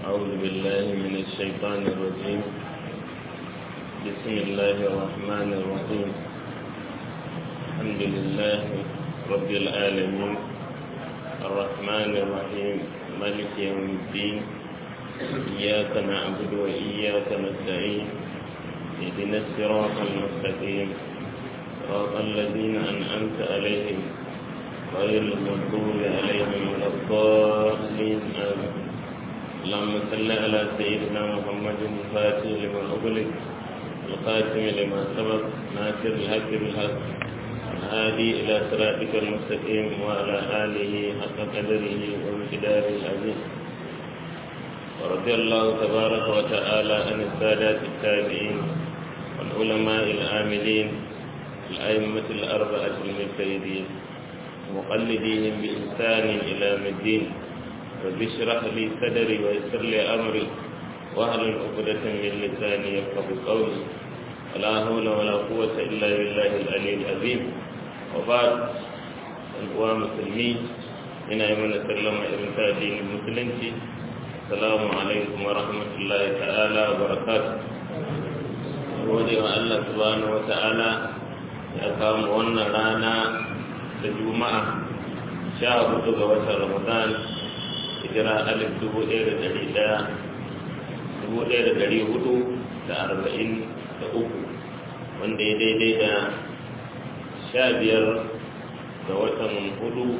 أعوذ بالله من الشيطان الرجيم بسم الله الرحمن الرحيم الحمد لله رب العالمين الرحمن الرحيم مالك يوم الدين إياك نعبد وإياك نستعين اهدنا الصراط المستقيم صراط الذين أنعمت عليهم غير المغضوب عليهم ولا الضالين آمين اللهم صل على سيدنا محمد الفاتح لما أغلق الخاتم لما سبق ناصر الحق بالحق الهادي إلى صراطك المستقيم وعلى آله حق قدره وامتداره العظيم ورضي الله تبارك وتعالى عن السادات التابعين والعلماء العاملين الأئمة الأربعة المجتهدين ومقلديهم بإحسان إلى يوم الدين رب اشرح لي صدري ويسر لي أمري واهل عقدة من لساني يفقه قولي ولا حول ولا قوة إلا بالله العلي العظيم وبعد الأخوة مسلمين ina yi mana sallama irin ta addinin musulunci assalamu alaikum wa rahmatullahi ta'ala wa barakatuh gode wa Allah subhanahu wa ta'ala ya kawo wannan rana da juma'a sha hudu ga watan ramadan hijira alif dubu ɗaya da ɗari ɗaya dubu ɗaya da ɗari hudu da arba'in da uku wanda ya daidai da sha biyar ga watan hudu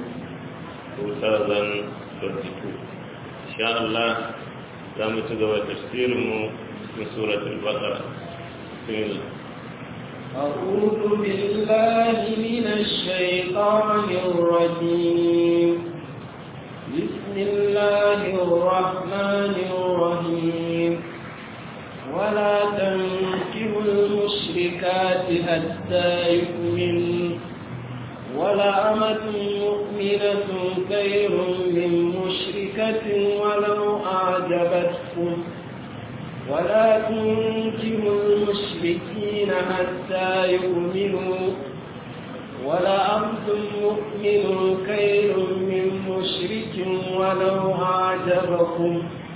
2022 insha Allah za mu ci gaba tafsirinmu cikin suratul baqara bismillah أعوذ بالله من الشيطان الرجيم بسم الله الرحمن الرحيم ولا تنكروا المشركات حتى يؤمنوا ولأمة مؤمنة خير من مشركة ولو أعجبتكم ولا تنكروا المشركين حتى يؤمنوا ولعبد مؤمن خير من مشرك ولو أعجبكم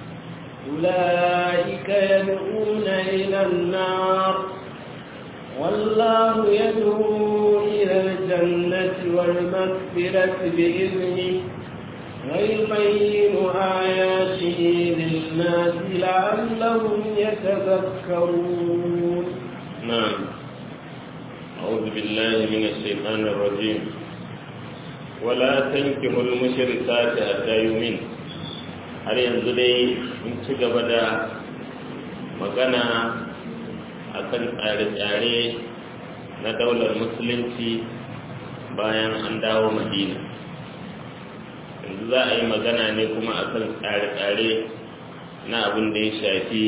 أولئك يدعون إلى النار والله يدعو إلى الجنة والمغفرة بإذنه ويبين آياته للناس لعلهم يتذكرون نعم أعوذ بالله من الشيطان الرجيم ولا تنكحوا المشركات حتى يؤمن har yanzu dai in ci gaba da magana akan tsare-tsare na daular musulunci bayan an dawo madina yanzu za a yi magana ne kuma akan tsare-tsare na abin da ya shafi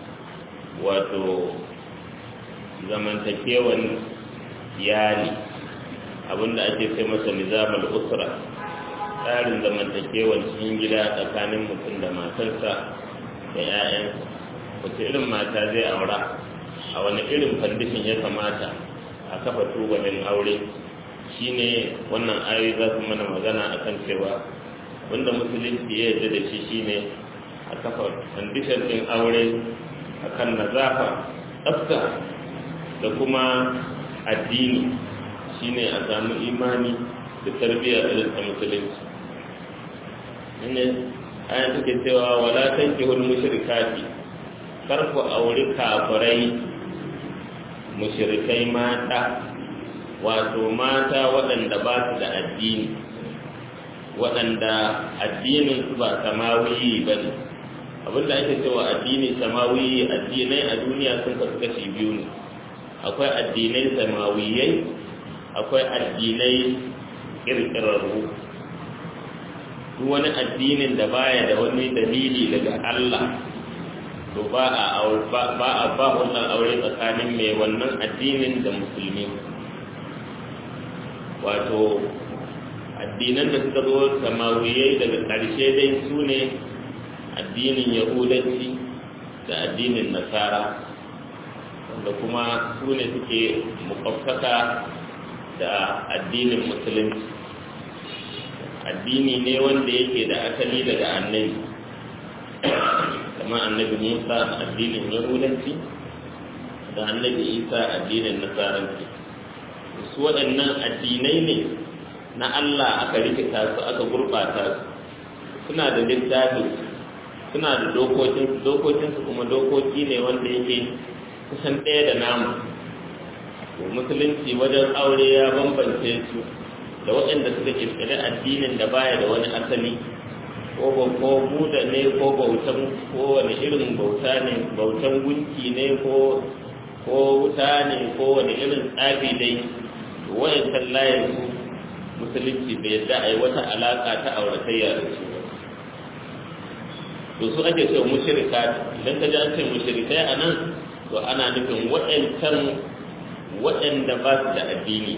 wato zamantakewan iyali abin da ake sai masa nizamul usra tsarin zamantakewan cikin gida tsakanin mutum da matarsa da 'ya'yansa wace irin mata zai aura a wani irin fandishin ya kamata a kafa tubalin aure shine wannan ayoyi za su mana magana akan cewa wanda musulunci ya yarda da shi shine a kafa fandishin din aure akan nazafa tsafta da kuma addini shine a samu imani da tarbiyya irin ta musulunci ne ayan take cewa wala tankihul mushrikati kar ku auri kafirai mushrikai mata wato mata waɗanda ba su da addini waɗanda addinin su ba samawiyi ba ne abinda ake cewa addini samawiyi addinai a duniya sun kasu kashi biyu ne akwai addinai samawiyai akwai addinai ƙirƙirarru duk wani addinin da baya da wani dalili daga Allah to ba a ba a ba wannan aure tsakanin mai wannan addinin da musulmi wato addinan da suka zo samawiyai daga ƙarshe dai su ne addinin yahudanci da addinin nasara wanda kuma su ne suke mukaffaka da addinin musulunci addini ne wanda yake da asali daga annabi kamar annabi musa addinin yahudanci da annabi isa addinin nasaranci su waɗannan addinai ne na allah aka rikita su aka gurɓata su suna da littafi suna da dokokin dokokinsu kuma dokoki ne wanda yake kusan ɗaya da namu musulunci wajen aure ya bambance su da waɗanda suka kirkiri addinin da baya da wani asali ko ko buda ne ko bautan ko wani irin bauta ne bautan gunki ne ko ko wuta ne ko wani irin tsafi dai wayancan layin su musulunci bai yadda a yi wata alaka ta auratayya da su to su ake cewa mushrika idan ka ji an ce mushrikai a nan to ana nufin waɗancan waɗanda ba su da addini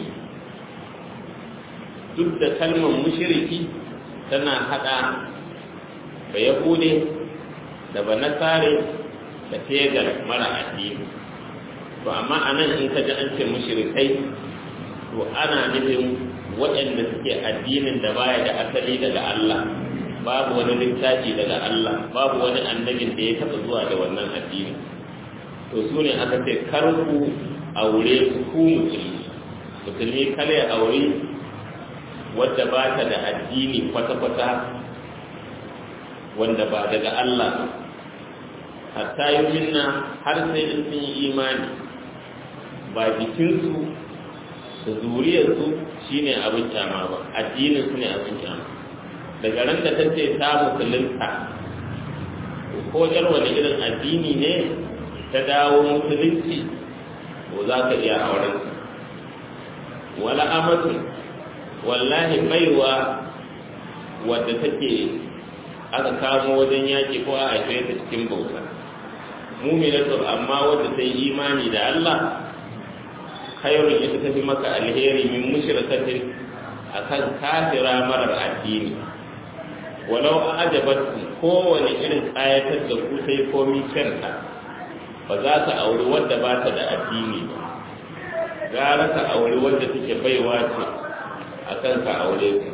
duk da kalmar mushriki tana haɗa ba yahude da ba nasare da tegar mara addini to amma a nan in ka ji an ce mushrikai to ana nufin waɗanda suke addinin da baya da asali daga Allah babu wani littafi daga Allah babu wani annabin da ya taɓa zuwa da wannan addini to su ne aka ce kar ku aure su ku musulmi musulmi kare aure wadda ba ta da addini kwata-kwata wanda ba daga Allah hatta yi minna har sai in sun yi imani ba jikinsu da zuriyarsu shine abin kyama ba addinin su ne abin kyama daga ran da ta ce ta musulunta ko yar wani irin addini ne ta dawo musulunci ko za ka iya auren wala amatu wallahi baiwa wadda take aka kamo wajen yaki ko a haife ta cikin bauta muminatu amma wadda ta yi imani da Allah khairun ita tafi maka alheri min mushrikatin akan kafira marar addini walau ajabatkum kowane irin kayatar da ku sai komi kyanta ba za ka auri wadda ba ta da addini ba gara ka auri wadda take baiwa ce a kan ka aure ku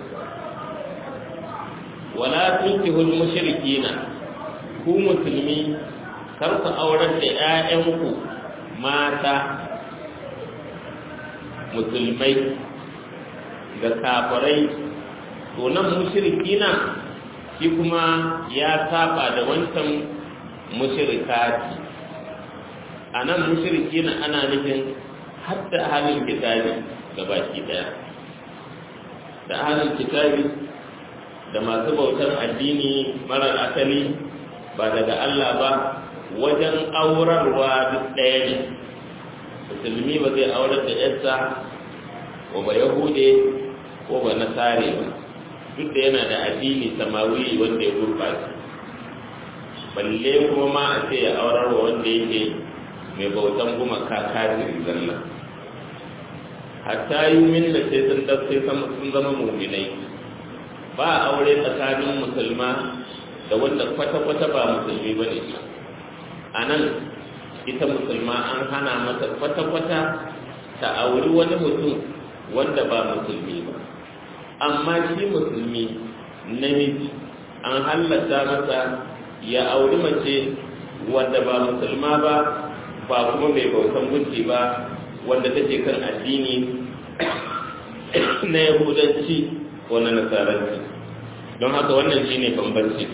wala tunkihul mushrikina ku musulmi kar ku aurar da 'ya'yanku mata musulmai da kafirai to nan mushrikina shi kuma ya saba da wancan mushrikati a nan mushrikina ana nufin hatta halin kitabi ga baki daya da halin kitabi da masu bautar addini marar asali ba daga Allah ba wajen aurarwa duk ɗaya ne musulmi ba zai aurar da yarsa ko ba yahude ko ba nasare ba duk da yana da addini samawi wanda ya gurɓace balle kuma ma a ce ya aurar wa wanda yake mai bautan gumaka kafiri zalla hatta yi min da sai sun sai sun zama muminai ba aure tsakanin musulma da wanda kwata-kwata ba musulmi ba ne a nan ita musulma an hana mata kwata-kwata ta auri wani mutum wanda ba musulmi ba amma shi musulmi namiji an halatta masa ya auri mace wanda ba musulma ba ba kuma mai bautan gunki ba wanda take kan addini na yahudanci ko na nasaranci don haka wannan shine bambanci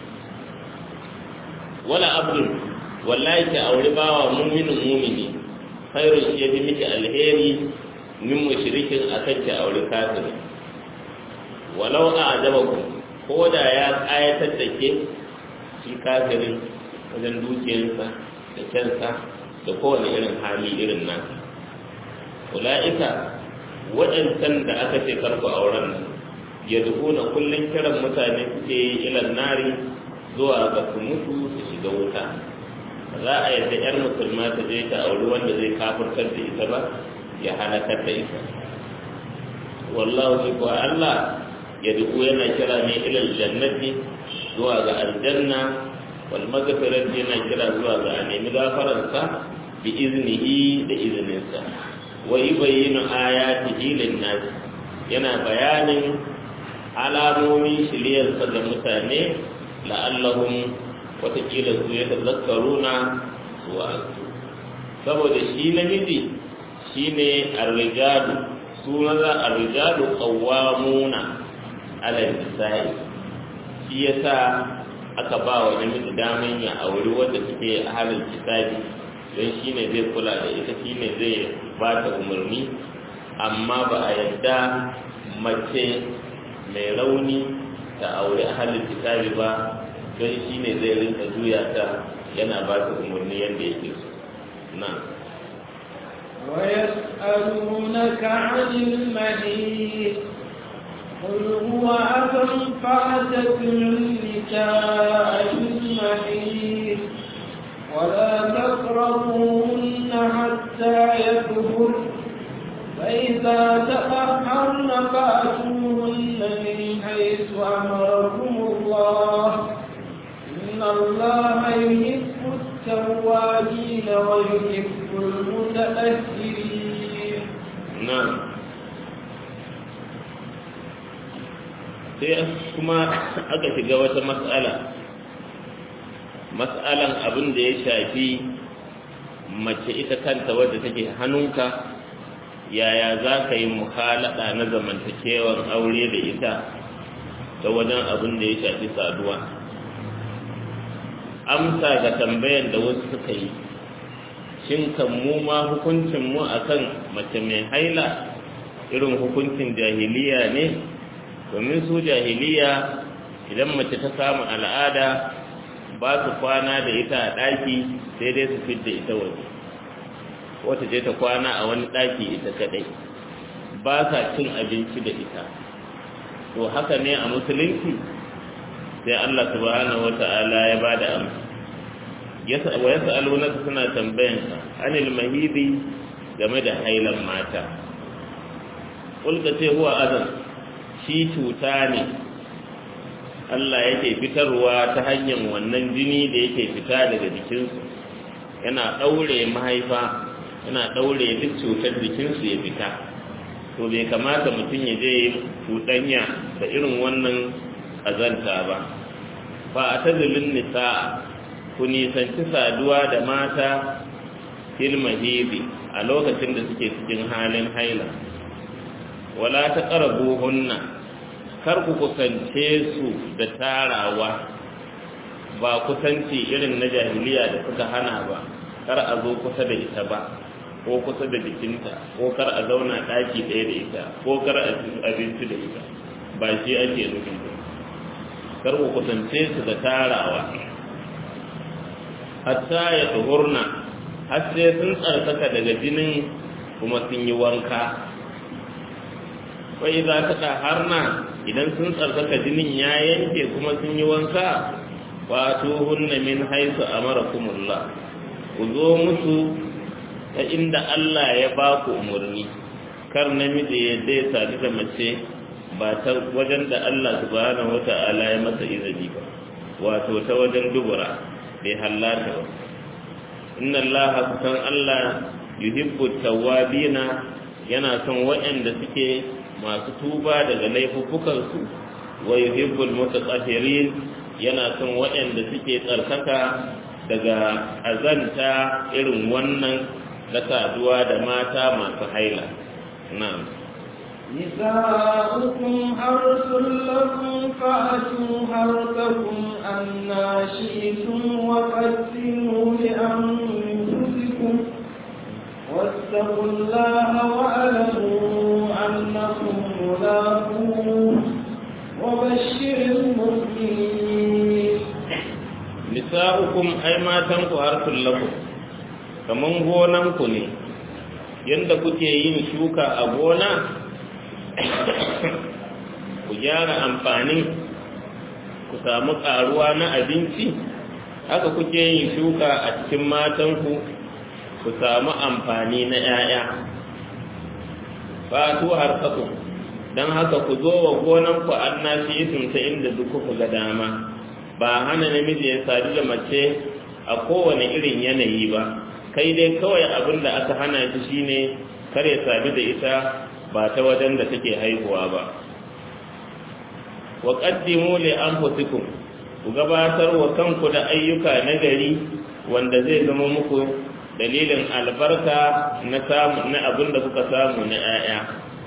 wala abdul wallahi ki auri bawa muminin mumini khairun shi yafi miki alheri min mushrikin akan ki auri kafiri walau a ajabakum ko da ya kayatar da ke shi kafirin wajen dukiyarsa da kyansa da kowane irin hali irin nan ula'ika waɗancan da aka ce karku auren nan ya na kullum kiran mutane suke yi ilan nari zuwa ga su mutu su shiga wuta za a yadda 'yar musulma ta je ta auri wanda zai kafurtar da ita ba ya halakar da ita wallahu shi kuwa Allah ya duku yana kira ne ilal jannati zuwa ga aljanna wal maghfirati yana kira zuwa ga a nemi gafaransa bi iznihi da izininsa wa yubayyinu ayatihi lin-nas yana bayanin alamomin shiryarsa ga mutane la'allahum watakila su ya tazakkaruna su wa'azu saboda shi namiji shine arrijalu su maza arrijalu qawwamuna ala nisa'i shi yasa aka ba wa namiji daman ya auri wanda suke halin kitabi don shine zai kula da ita shine zai ba ta umarni amma ba a yadda mace mai rauni ta auri halin kitabi ba don shine zai rinka juya ta yana ba ta umarni yadda yake so na ويسألونك عن المحيط قل هو أذى فاعتزلوا النساء في المحيط ولا تقربوهن حتى يكبر فإذا تطهرن فأتوهن من حيث أمركم الله إن الله يحب التوابين ويحب المتأخرين نعم sai kuma aka shiga wata matsala matsalan abin da ya shafi mace ita kanta wadda take hannunka yaya za ka yi muhalada na zamantakewar aure da ita ta wajen abin da ya shafi saduwa amsa ga tambayan da wasu suka yi shin kan mu ma hukuncin mu akan mace mai haila irin hukuncin jahiliya ne domin su jahiliya idan mace ta samu al'ada ba su kwana da ita a ɗaki sai dai su fidda ita waje wata je ta kwana a wani ɗaki ita kaɗai ba sa cin abinci da ita to haka ne a musulunci sai Allah subhanahu wata'ala ya ba da amsa wa ya sa'aluna suna tambayan ka anil mahidi game da hailan mata kulka ce huwa azan shi cuta ne Allah yake fitarwa ta hanyar wannan jini da yake fita daga jikinsu yana ɗaure mahaifa yana ɗaure duk cutar jikinsu ya fita to bai kamata mutum ya je cuɗanya da irin wannan azanta ba fa a tazilin nisa ku nisanci saduwa da mata fil mahidi a lokacin da suke cikin halin haila wala ta hunna kar ku kusance su da tarawa ba kusanci irin na jahiliya da suka hana ba kar a zo kusa da ita ba ko kusa da jikinta ko kar a zauna ɗaki ɗaya da ita ko kar a ci abinci da ita ba shi ake nufin ba kar ku kusance su da tarawa hatta ya tuhurna har sai sun tsarkaka daga jinin kuma sun yi wanka wai za ta ɗaharna idan sun tsarkaka jinin ya yanke kuma sun yi wanka wato hunna min haisu amarakumullah ku zo musu ta inda Allah ya ba ku umarni kar namiji ya zai sadu da mace ba ta wajen da Allah subhanahu wata'ala ya masa izini ba wato ta wajen dubura bai hallata ba inna Allah kusan Allah yuhibbu tawwabina yana son waɗanda suke masu tuba daga laifuffukansu wa yuhibbul mutatahhirin yana son waɗanda suke tsarkaka daga azanta irin wannan na saduwa da mata masu haila na'am نساؤكم حرث لكم فأتوا حرثكم أنا شئتم وقدموا لأنفسكم واتقوا الله واعلموا أنكم ملاقوه وبشر المؤمنين nisa'ukum ai matanku harsun lakum kaman gonanku ne yanda kuke yin shuka a gona ku gyara amfanin ku samu karuwa na abinci haka kuke yin shuka a cikin matanku ku samu amfani na 'ya'ya fatu harkaku don haka ku zo wa gonanku an nashi ta inda duk kuka ga dama ba hana namiji ya sadu da mace a kowane irin yanayi ba kai dai kawai abin da aka hana shi shine kar ya sadu da ita ba ta wajen da take haihuwa ba wa qaddimu li anfusikum ku gabatar wa kanku da ayyuka na gari wanda zai zama muku dalilin albarka na samu na abin da kuka samu na 'ya'ya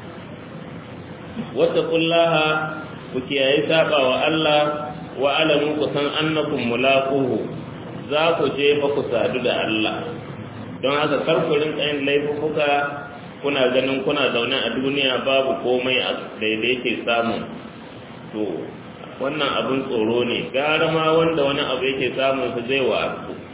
wata kullaha ku kiyaye saba wa Allah wa alamu ku san annakum mulaquhu za ku je fa ku sadu da Allah don haka kar ku rinka yin laifuka kuna ganin kuna zaune a duniya babu komai a daidai ke samu to wannan abin tsoro ne gara ma wanda wani abu yake samun su zai wa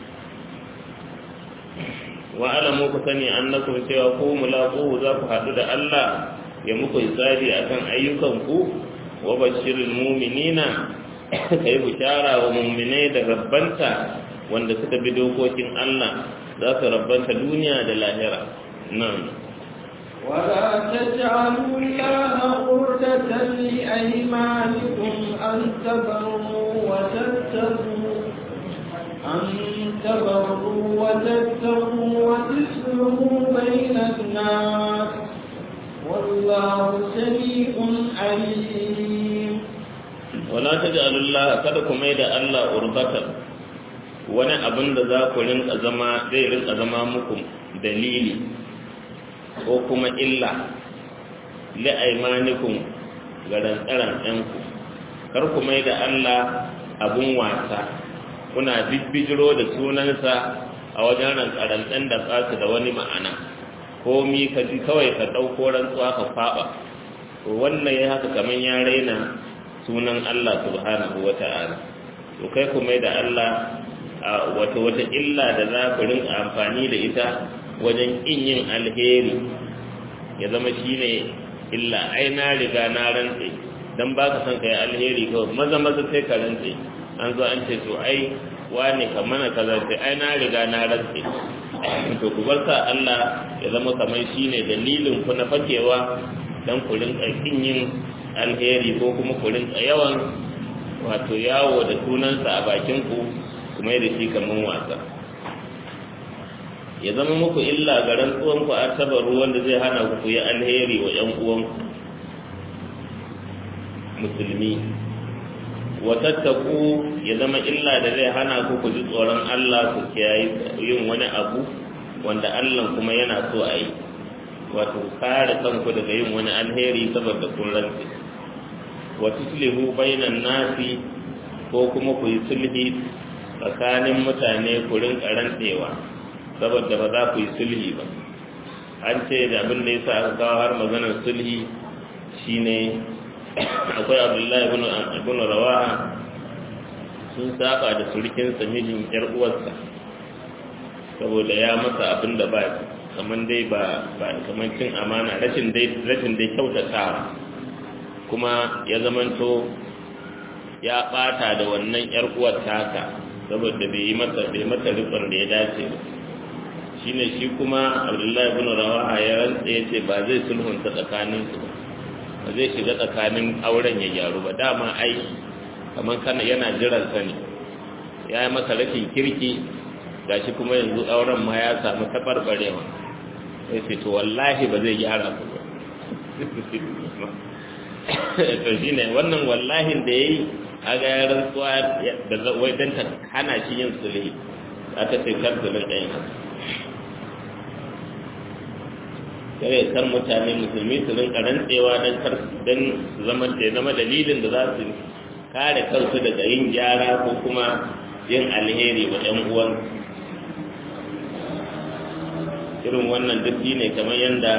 wa alamu ku sani annakum cewa ku mulaquhu za ku haɗu da Allah ya muku hisabi akan ayyukanku wa bashirul mu'minina kai bishara wa mu'minai da rabbanta wanda suka bi dokokin Allah za su rabbanta duniya da lahira nan ولا تجعلوا الله قردة لأيمانكم أن تبروا وتتقوا أن تبروا وتتقوا وتصلحوا بين الناس والله سميع عليم wala taj'alu Allah kada ku mai da Allah urbatan wani abin da za ku rinka zama zai rinka zama muku dalili ko kuma illa li aymanikum ga rantsaran ɗanku kar ku mai da Allah abun wasa kuna bibbijiro da sunansa a wajen rantsaran ɗan da tsasu da wani ma'ana komi ka ji kawai ka ɗauko rantsuwa ka faɓa wannan ya haka kamar ya raina sunan Allah subhanahu wa ta'ala to kai ku mai da Allah wata wata illa da za ku rinka amfani da ita wajen ƙin yin alheri ya zama shi ne illa ai na riga na rantse don ba ka son ka yi alheri kawai maza maza sai ka rantse an zo an ce to ai wane ka mana kaza sai ai na riga na rantse to ku bar sa Allah ya zama kamar shi ne dalilin ku na fakewa don ku rinka ƙin yin alheri ko kuma ku rinka yawan wato yawo da sunansa a bakin ku kuma da shi kamar wasa ya zama muku illa ga rantsuwan ku a tabaru wanda zai hana ku ku yi alheri wa ƴan uwanku musulmi wa tattaku ya zama illa da zai hana ku ku ji tsoron Allah ku kiyaye yin wani abu wanda Allah kuma yana so a yi wato kare kanku daga yin wani alheri saboda kun rantsi wa tuslihu bainan nasi ko kuma ku yi sulhi tsakanin mutane ku rinka rantsewa saboda ba za ku yi sulhi ba an ce da abin da yasa aka kawo har maganar sulhi shine akwai abdullahi ibn ibn rawaha sun saba da surkin sa mijin yar uwarsa saboda ya masa abin da ba kaman dai ba ba kaman cin amana rashin dai rashin dai kyautatawa kuma ya zamanto ya bata da wannan yar uwar taka saboda bai yi mata bai mata rikon da ya dace ba shine shi kuma Abdullahi ibn Rawaha ya rantsa yace ba zai sulhunta tsakanin su ba ba zai shiga tsakanin auren ya gyaru ba dama ai kaman kana yana jiran sa ne ya yi masa rashin kirki gashi kuma yanzu auren ma ya samu tabarbarewa sai ce to wallahi ba zai gyara ku ba to shine wannan wallahin da yayi aga ya rantsuwa da wai dan ta hana shi yin sulhi aka ce kar su rinka yin haka kare kar mutane musulmi su rinka rantsewa dan kar dan zama da zama dalilin da za su kare kansu daga yin gyara ko kuma yin alheri wa ƴan uwan irin wannan duk ne kamar yadda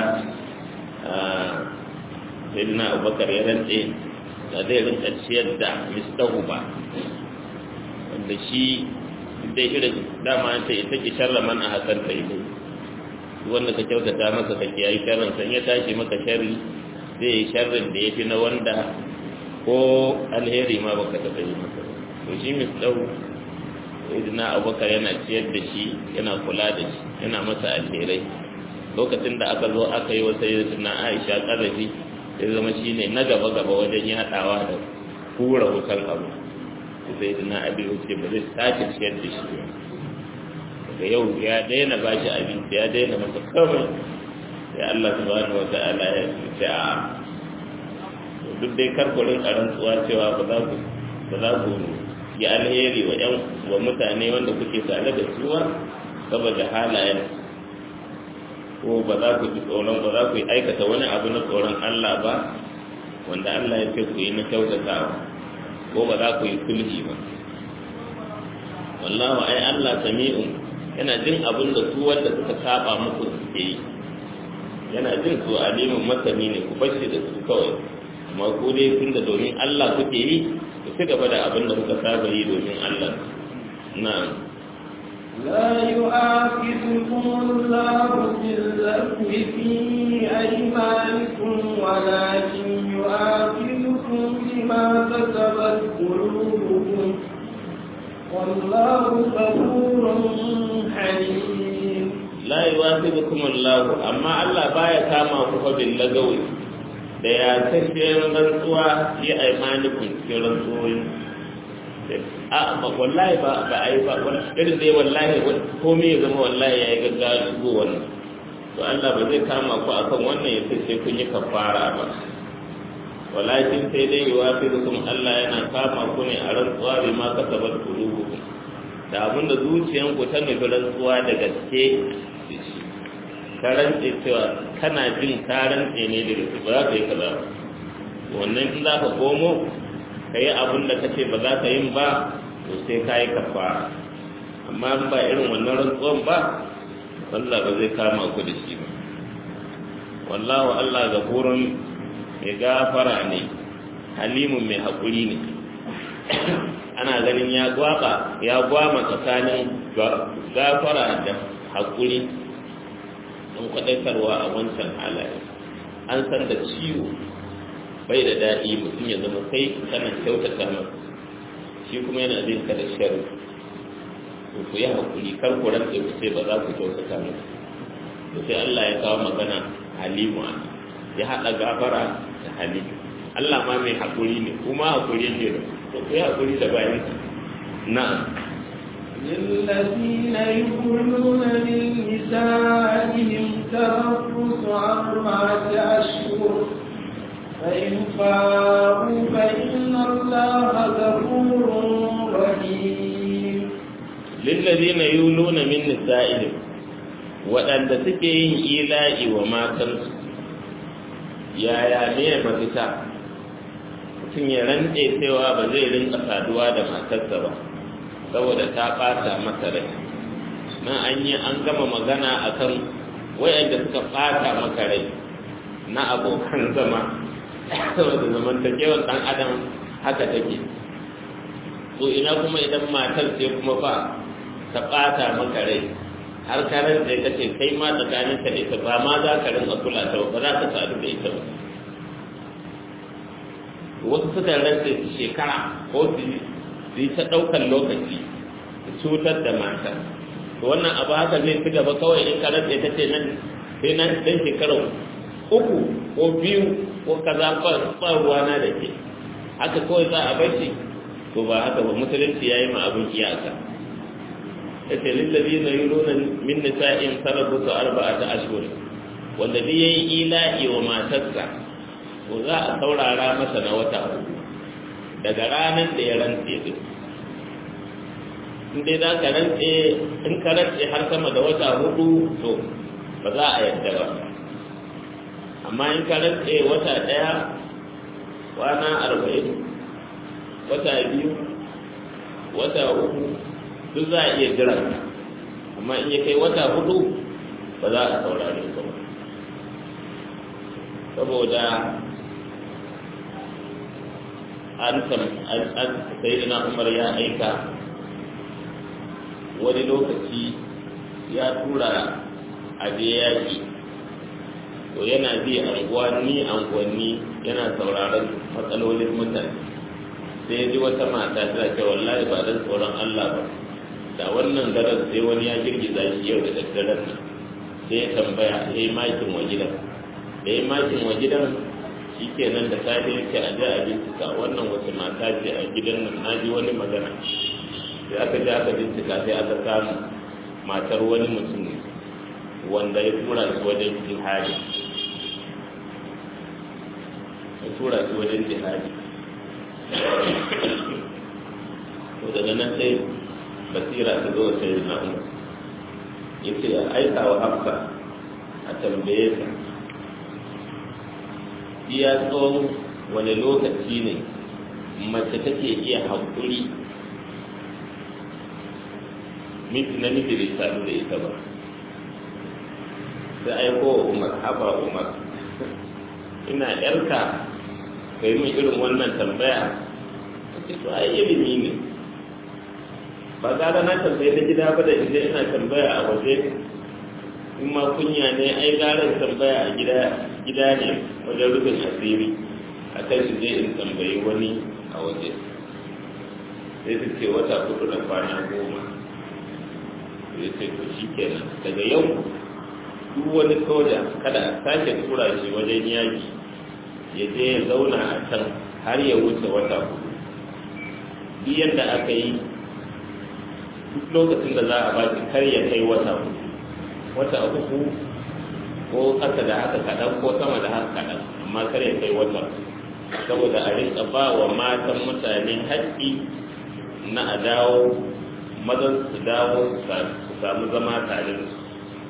sayyidina abubakar ya rantse da zai rinka ciyar da mistahu ba wanda shi dai irin dama ta ita ki sharra man a hasan ta yi wanda ka kyautata masa ka kiyaye sharrin san ya tashi maka sharri zai yi sharrin da ya fi na wanda ko alheri ma baka taɓa yi masa to shi mistahu sayyidina abubakar yana ciyar da shi yana kula da shi yana masa alherai lokacin da aka zo aka yi wa sayyidina aisha ƙarfi ya zama shi ne na gaba-gaba wajen yaɗawa da kura wutan abu sai da na abin wuce ba zai sake ciyar da shi daga yau ya daina ba shi abinci ya daina masa kawai sai Allah subhanahu wa ta'ala ya ce a duk dai karkurin rantsuwa cewa ba za ku ba za ku ya alheri wa yan wa mutane wanda kuke tare da suwa saboda halayen ko ba za ku ji tsoron ba za ku yi aikata wani abu na tsoron Allah ba wanda Allah ya ce ku yi na kyautatawa ko ba za ku yi sulhi ba wallahu ai Allah sami'un yana jin abin da su wanda suka saba muku suke yi yana jin su alimin masani ne ku bashi da su kawai amma ku dai tun da domin Allah kuke yi ku ci gaba da abin da kuka saba yi domin Allah na'am لا يؤاخذكم الله باللغو في أيمانكم ولكن يؤاخذكم بما كسبت قلوبكم والله غفور حليم la yuwasibukum Allah amma Allah baya kama ku fa bil lagawi da ya tafiye rantsuwa fi aymanikum cikin rantsuwoyin a ba wallahi ba ba ai ba irin dai wallahi komai ya zama wallahi yayi gaggawa shigo wannan to Allah ba zai kama ku akan wannan ya ce sai kun yi kafara ba walakin sai dai yuwasibukum Allah yana kama ku ne a rantsuwa bi ma kasabat qulubukum da abin da zuciyanku ta nufi rantsuwa da gaske ka rantse cewa kana jin ka rantse ne da gaske ba za ka yi kaza ba wannan in za ka komo ka yi abin da ka ce ba za ka yin ba to sai ka yi kafara amma in ba irin wannan rantsuwan ba Allah ba zai kama ku da shi ba wallahu Allah gafurun mai gafara ne halimun mai haƙuri ne ana ganin ya gwaba ya gwama tsakanin gafara da haƙuri don kwaɗaitarwa a wancan halaye an san da ciwo bai da daɗi mutum ya zama kai kana kyautata masa shi kuma yana zai ka da shari to ku yi haƙuri kar ku rantse ku ce ba za ku kyautata masa to sai Allah ya kawo magana halimu ya haɗa gafara da halimu Allah ma mai haƙuri ne kuma haƙuri ne da to ku yi haƙuri da bayan na'am للذين يقولون من نسائهم تربص أربعة أشهر فإن فاءوا فإن الله غفور رحيم للذين يولون من نسائهم waɗanda suke yin ila'i wa matansu yaya ne mafita mutum ya rantse cewa ba zai rinka saduwa da matarsa ba saboda ta ɓata masa rai nan an yi an gama magana akan wayanda suka ɓata maka rai na abokan zama saboda zamantakewar ɗan adam haka take so ina kuma idan matar ce kuma fa ta ɓata maka rai har ka rantse ka ce kai ma tsakanin ka da ita ba ma za ka rinka kula ta ba za ka sadu da ita ba wasu suka rantse su shekara ko su yi ta ɗaukar lokaci su cutar da mata to wannan abu haka zai fi gaba kawai in ka rantse ta ce nan sai nan ɗan shekarar uku ko biyu ko kaza ba ruwana da ke haka kawai za a bashi to ba haka ba musulunci ya yi ma abin iyaka ya ce lillazi na yi nuna min nisa'in sarabu su arba'a ta ashhur wanda duk yayi ila'i wa matarsa to za a saurara masa na wata uku daga ranar da ya rantse din in dai za ka rantse in ka rantse har sama da wata hudu to ba za a yadda ba amma in ka rantse wata ɗaya kwana arba'in wata biyu wata uku duk za a iya jiran amma in ya kai wata hudu ba za a saurare ka ba saboda an sai na umar ya aika wani lokaci ya tura a je yaƙi to yana bi anguwanni anguwanni yana sauraron matsalolin mutane sai ya ji wata mata ta ce wallahi ba dan tsoron Allah ba da wannan daren sai wani ya girgiza shi yau da daddaren nan sai ya tambaya ya yi makin wa gidan da ya yi makin wa gidan shi kenan da safe yake a ji a bincika wannan wace mata ce a gidan nan na ji wani magana sai aka ji aka bincika sai aka samu matar wani mutum ne wanda ya tura shi wajen jihadi ya tura shi wajen jihadi to daga nan sai basira ta zo sai na umar ya ce a aika wa hafsa a tambaye ta iya tsawon wani lokaci ne mace take iya haƙuri namiji bai sadu da ita ba sai aiko wa umar haba umar ina yarka ka yi min irin wannan tambaya ce to ai ilimi ne ba gara na tambaye na gida ba da inda ina tambaya a waje in ma kunya ne ai gara tambaya a gida gida ne wajen rufin asiri a kan shi je in tambayi wani a waje sai su ce wata hudu da kwana goma ya ce to shi kenan daga yau duk wani soja kada a sake tura shi wajen yaki ya je ya zauna a can har ya wuce wata hudu duk yadda aka yi duk lokacin da za a ba shi kar ya kai wata hudu wata uku ko ƙasa da haka kaɗan ko sama da haka kaɗan amma kar ya kai wata saboda a rinka ba wa matan mutane haƙƙi na a dawo mazan su dawo su samu zama tare da su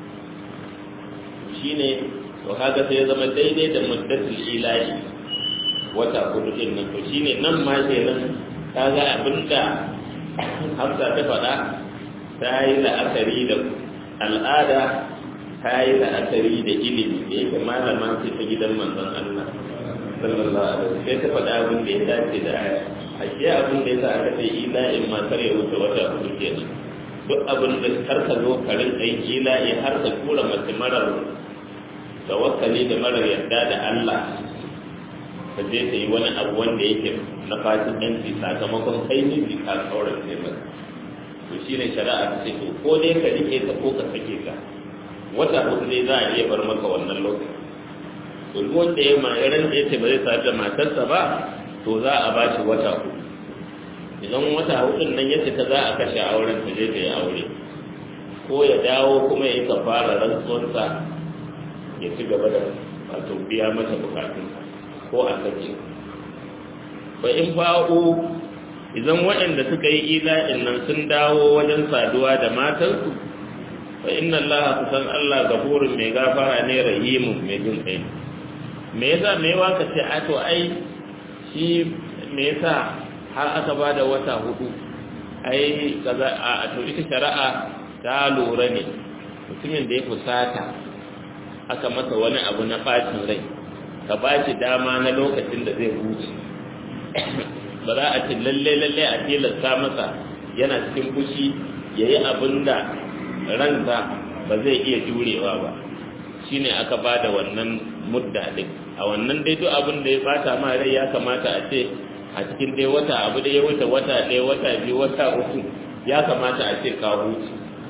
shi ne to haka sai ya zama daidai da muddatul ilahi wata hudu din nan to shine nan ma kenan kaga abinda Hafsa ta faɗa ta yi la'akari da al'ada ta yi la'akari da ilimi da yake malama ce ta gidan manzon Allah sallallahu alaihi wasallam sai ta faɗa abin da ya dace da aya ashe abin da yasa aka ce ila'in ma kar ya wuce wata hudu kenan duk abin da kar ka zo ka rinka yin ila'i har ka tura mace marar tawakkali da marar yarda da Allah ka je ta yi wani abu wanda yake na fatin ɗanci sakamakon kai miji ka kaurar ne ba to shi ne shari'a ta ce to ko dai ka rike ta ko ka sake ka wata hudu dai za a iya bar maka wannan lokaci to duk wanda ya ma irin da yace ba zai sadu da matarsa ba to za a ba shi wata hudu idan wata hudun nan ya ta za a kashe auren ta je ta yi aure ko ya dawo kuma ya yi kafara rantsuwarsa ya ci gaba da wato biya mata bukatunsa ko a sake ba in fa'u idan waɗanda suka yi ila'in nan sun dawo wajen saduwa da matansu fa inna allaha kusan allah gafurun mai gafara ne rahimun mai jin kai me yasa me yawa ka ce a to ai shi me yasa har aka ba da wata hudu ai kaza a to ita shari'a ta lura ne mutumin da ya fusata aka masa wani abu na bacin rai ka ba shi dama na lokacin da zai huce ba za a ce lalle lalle a tilasta masa yana cikin fushi ya yi abin da ransa ba zai iya jurewa ba shine aka ba da wannan mudda din a wannan dai duk abin da ya bata ma rai ya kamata a ce a cikin dai wata abu da ya wuce wata ɗaya wata biyu wata uku ya kamata a ce ka huce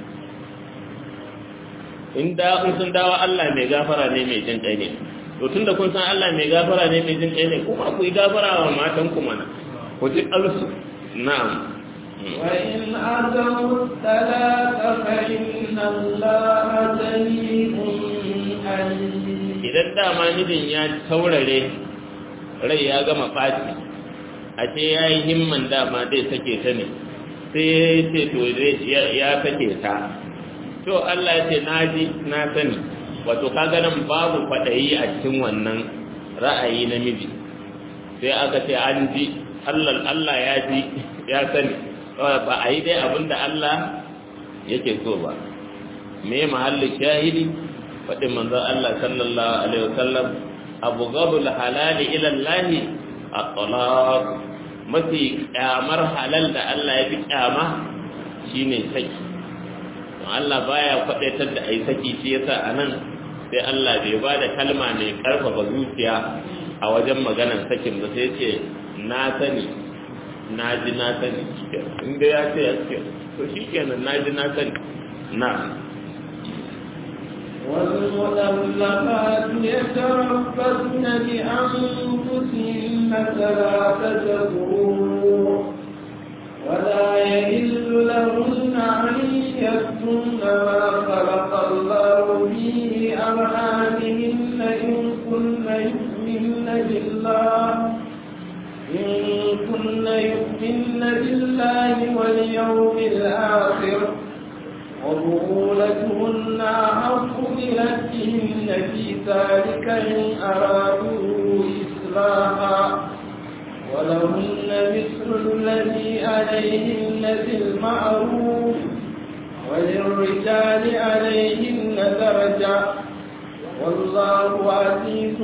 in da in sun dawo Allah mai gafara ne mai jin kai ne to tunda kun san Allah mai gafara ne mai jin kai ne kuma ku yi gafara wa matan ku mana ku ji alsu na'am وإن أتوا الثلاث فإن الله سميع عليم idan dama mijin ya taurare rai ya gama ɓaci a ce ya yi himman dama zai sake ta ne sai ya ce to ya sake ta to Allah ya ce na ji na sani wato kaga nan babu kwaɗayi a cikin wannan ra'ayi na miji sai aka ce an ji Allah ya ji ya sani ba a yi dai abin da Allah yake so ba me mahallin shahidi faɗin manzon Allah sallallahu alaihi wasallam abu gabul halali ila Allah at-talaq mafi kyamar halal da Allah ya fi kyama shine saki don Allah baya faɗaitar da ai saki shi yasa anan sai Allah bai ba da kalma mai karfafa zuciya a wajen maganar sakin ba sai ce na sani na ji na sani inda ya ce ya ce to shi kenan na ji na sani na والمطلقات يتربصن بأنفسهن ثلاثة قروء ولا يحل لهن أن يكتمن ما خلق الله في أرحامهن إن كن يؤمن بالله إن كن يؤمن يؤمن بالله واليوم الآخر وبعولتهن أحق بردهن في ذلك إن أرادوا إصلاحا ولهن مثل الذي عليهن بالمعروف وللرجال عليهن درجة والله عزيز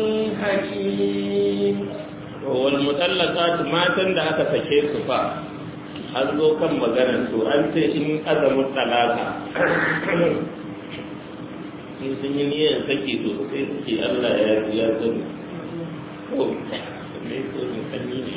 حكيم والمطلقات matan da aka sake su fa an zo kan maganar su an ce in azamin talaka in sun yi niyyar sake to sai suke Allah ya ya sani ko me ko ne sanyi ne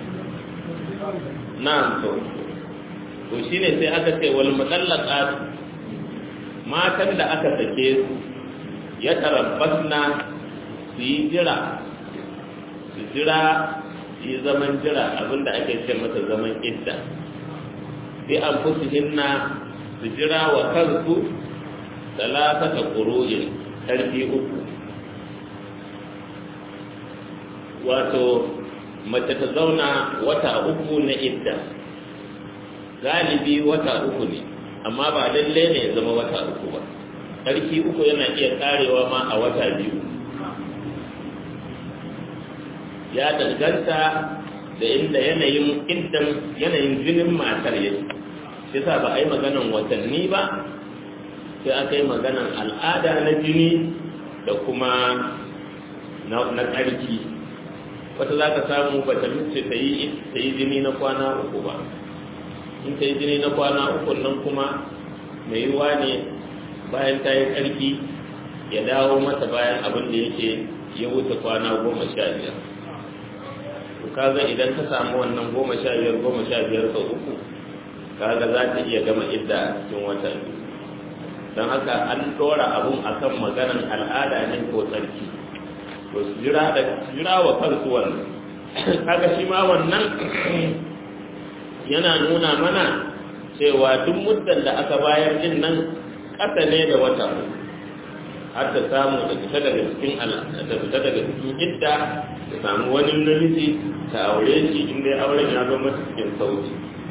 na'am to to shine sai aka ce wal mutallaqat matan da aka sake su ya tarabbasna su yi jira su jira su yi zaman jira abinda ake ce masa zaman idda sai an fusu hinna su jira wa kansu talatata ƙuru'in ƙarfi uku wato mace ta zauna wata uku na idda galibi wata uku ne amma ba lalle ne ya zama wata uku ba ƙarfi uku yana iya karewa ma a wata biyu ya danganta da inda yanayin iddan yanayin jinin matar yake shi sa ba a yi maganan watanni ba sai aka yi maganan al'ada na jini da kuma na ƙarfi wata za ka samu ba ta mace ta yi jini na kwana uku ba in ta yi jini na kwana uku nan kuma mai yiwuwa ne bayan ta yi ƙarfi ya dawo mata bayan abin da yake ya wuce kwana goma sha biyar to kaga idan ta samu wannan goma sha biyar goma sha biyar sau uku kaga za ta iya gama idda a cikin wata biyu don haka an ɗora abun akan maganan al'ada ne ko tsarki to su jira da jira wa kansu wannan kaga shi ma wannan yana nuna mana cewa duk muddan da aka bayar din nan ƙasa ne da wata har ta samu da fita daga cikin da fita daga cikin idda ta samu wani namiji ta aure shi inda ya auren ya zama cikin sauki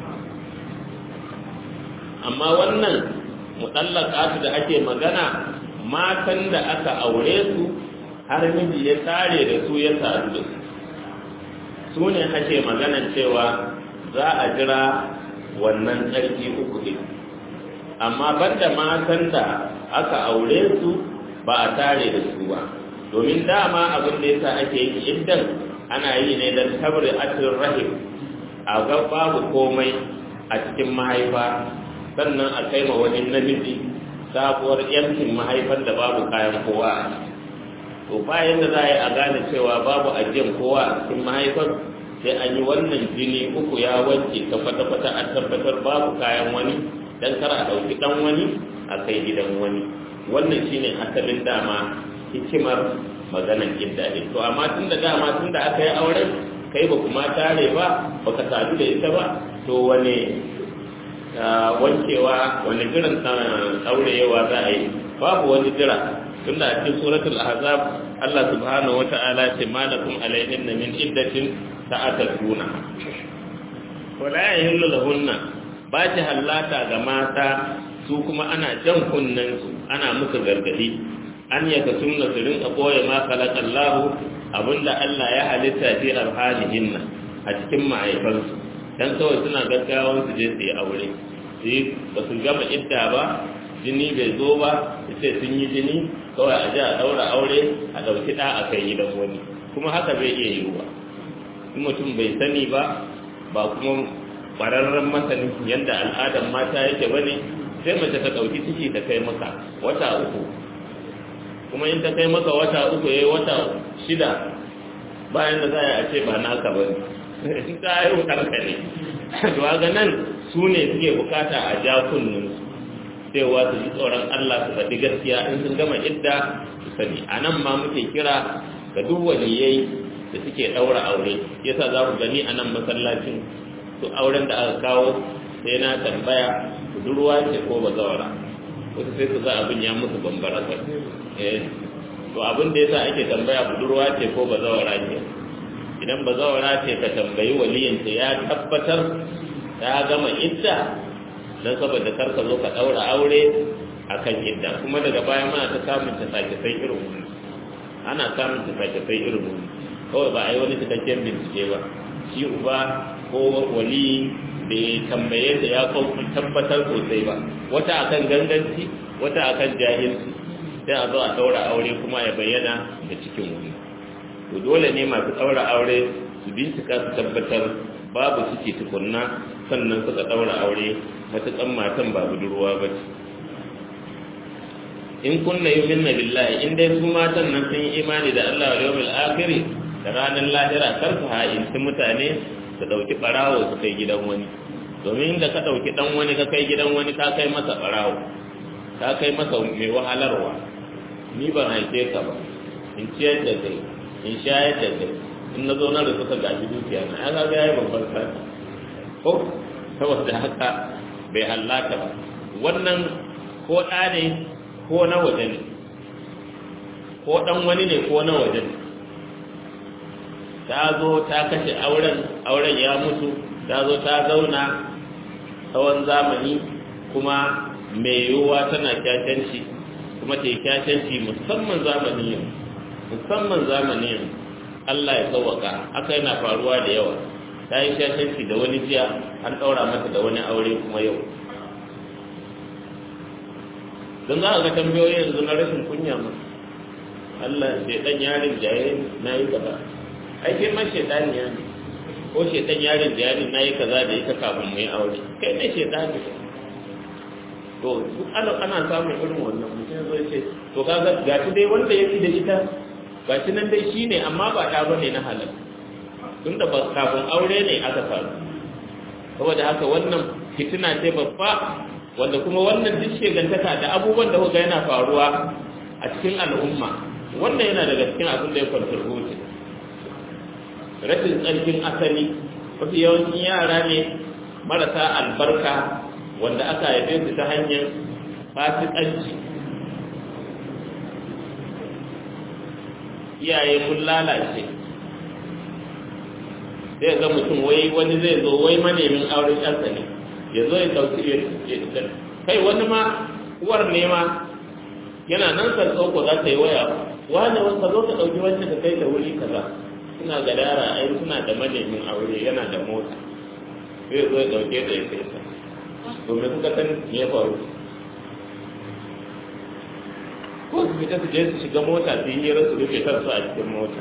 amma wannan mutallaqatu da ake magana matan da aka aure su har miji ya tare da su ya sadu da su su ne ake maganan cewa za a jira wannan tsarki uku ne amma banda matan da aka aure su ba a tare da su ba domin dama abin da yasa ake yi iddan ana yi ne don tabri atin rahim a ga babu komai a cikin mahaifa sannan a kai ma wani namiji sabuwar yankin mahaifar da babu kayan kowa a to bayan da za a yi a gane cewa babu ajiyar kowa a cikin mahaifar sai an yi wannan jini uku ya wanke ta kwata-kwata a tabbatar babu kayan wani dan kar a ɗauki ɗan wani a kai gidan wani wannan shine asalin dama hikimar maganan idda din to amma tun da dama tun da aka yi auren kai ba kuma tare ba baka sadu da ita ba to wane wankewa wani jiran ɗaurewa za a yi babu wani jira tun da a cikin suratul ahzab Allah subhanahu wata'ala ce malakum alaihin min iddatin ta'ataduna wala yahillu lahunna ba ta hallata ga mata su kuma ana jan kunnen su ana musu gargadi an yaka sunna su rinka koya ma khalaqallahu abinda Allah ya halitta fi arhalihinna a cikin mahaifansu dan kawai suna gaggawan su je su yi aure su ba su gama idda ba jini bai zo ba su ce sun yi jini kawai a ji a daura aure a ɗauki ɗa a kai gidan wani kuma haka bai iya yiwuwa in mutum bai sani ba ba kuma ƙwararren masanin yadda al'adar mata yake ba ne sai mace ta ɗauki ciki ta kai maka wata uku kuma in ta kai maka wata uku ya yi wata shida bayan da za a ce ba naka ba ne in ta haihu ɗanka ne to ga nan su ne suke bukata a ja kunninsu cewa su ji tsoron Allah su faɗi gaskiya in sun gama idda su sani a nan ma muke kira ga duk waliyai da suke ɗaura aure yasa za ku gani a nan masallacin su auren da aka kawo sai na tambaya budurwa ce ko bazawara wasu sai su za abin ya musu bambara eh to abin da yasa ake tambaya budurwa ce ko bazawara ce idan ba zawara ce ka tambayi waliyinta ya tabbatar ta gama idda don saboda karka zo ka ɗaura aure a kan idda kuma daga baya mana ta samun ta sake sai irin wani ana samun ta sake sai irin wani kawai ba a yi wani cikakken bincike ba shi uba ko wali da ya tambaye ta ya tabbatar sosai ba wata akan ganganci wata akan jahilci sai a zo a ɗaura aure kuma ya bayyana da cikin wani to dole ne masu ɗaura aure su bincika su tabbatar babu ciki tukunna sannan suka ɗaura aure matuƙan matan ba budurwa ba ce in kunna yuminna billahi in dai su matan nan sun yi imani da Allah wa yawmil akhir da ranar lahira kar su ha'inci mutane su dauki barawo su kai gidan wani domin da ka dauki dan wani ka kai gidan wani ka kai masa barawo ka kai masa mai wahalarwa ni ban haife ka ba in ciyar da kai in shayar da kai in na zo na da suka gaji dukiya na ya ga yayi babban sata ko saboda haka bai hallaka ba wannan ko ɗa ne ko na waje ne ko ɗan wani ne ko na waje ne ta zo ta kashe auren auren ya mutu ta zo ta zauna tsawon zamani kuma mai yiwuwa tana kyakyanci kuma ta yi kyakyanci musamman zamanin yau musamman zamanin yau Allah ya sauwaka haka yana faruwa da yawa ta yi kyakyanci da wani jiya an ɗaura mata da wani aure kuma yau don za a ga tambayoyi yanzu na rashin kunya ma Allah sai dan yarin jaye na yi gaba ai kai ma shaitani ya ne ko shaitan yarin jaye na yi kaza da ita kafin mu yi aure kai ne shaitani to duk ana ana samun irin wannan mutum zai ce to kaga gashi dai wanda yake da ita gashi nan dai shine amma ba da bane na halal tunda ba kafin aure ne aka faru saboda haka wannan fitina ce babba wanda kuma wannan duk shegantaka da abubuwan da kuka yana faruwa a cikin al'umma wannan yana daga cikin abin da ya contribute rashin tsarkin asali mafi yawancin yara ne marasa albarka wanda aka haife su ta hanyar fasikanci iyaye mun lalace sai ga mutum wai wani zai zo wai manemin auren yarsa ne ya zo ya dauki ya kai wani ma uwar ne ma yana nan sarƙo za ta yi waya wani wanda zo ka ɗauki wacce ka kai ta wuri kaza suna gadara ai suna da manemin aure yana da mota sai zo ya ɗauke ta ya kai ta domin suka san me ya faru ko su fita su je su shiga mota su yi hira su rufe kansu a cikin mota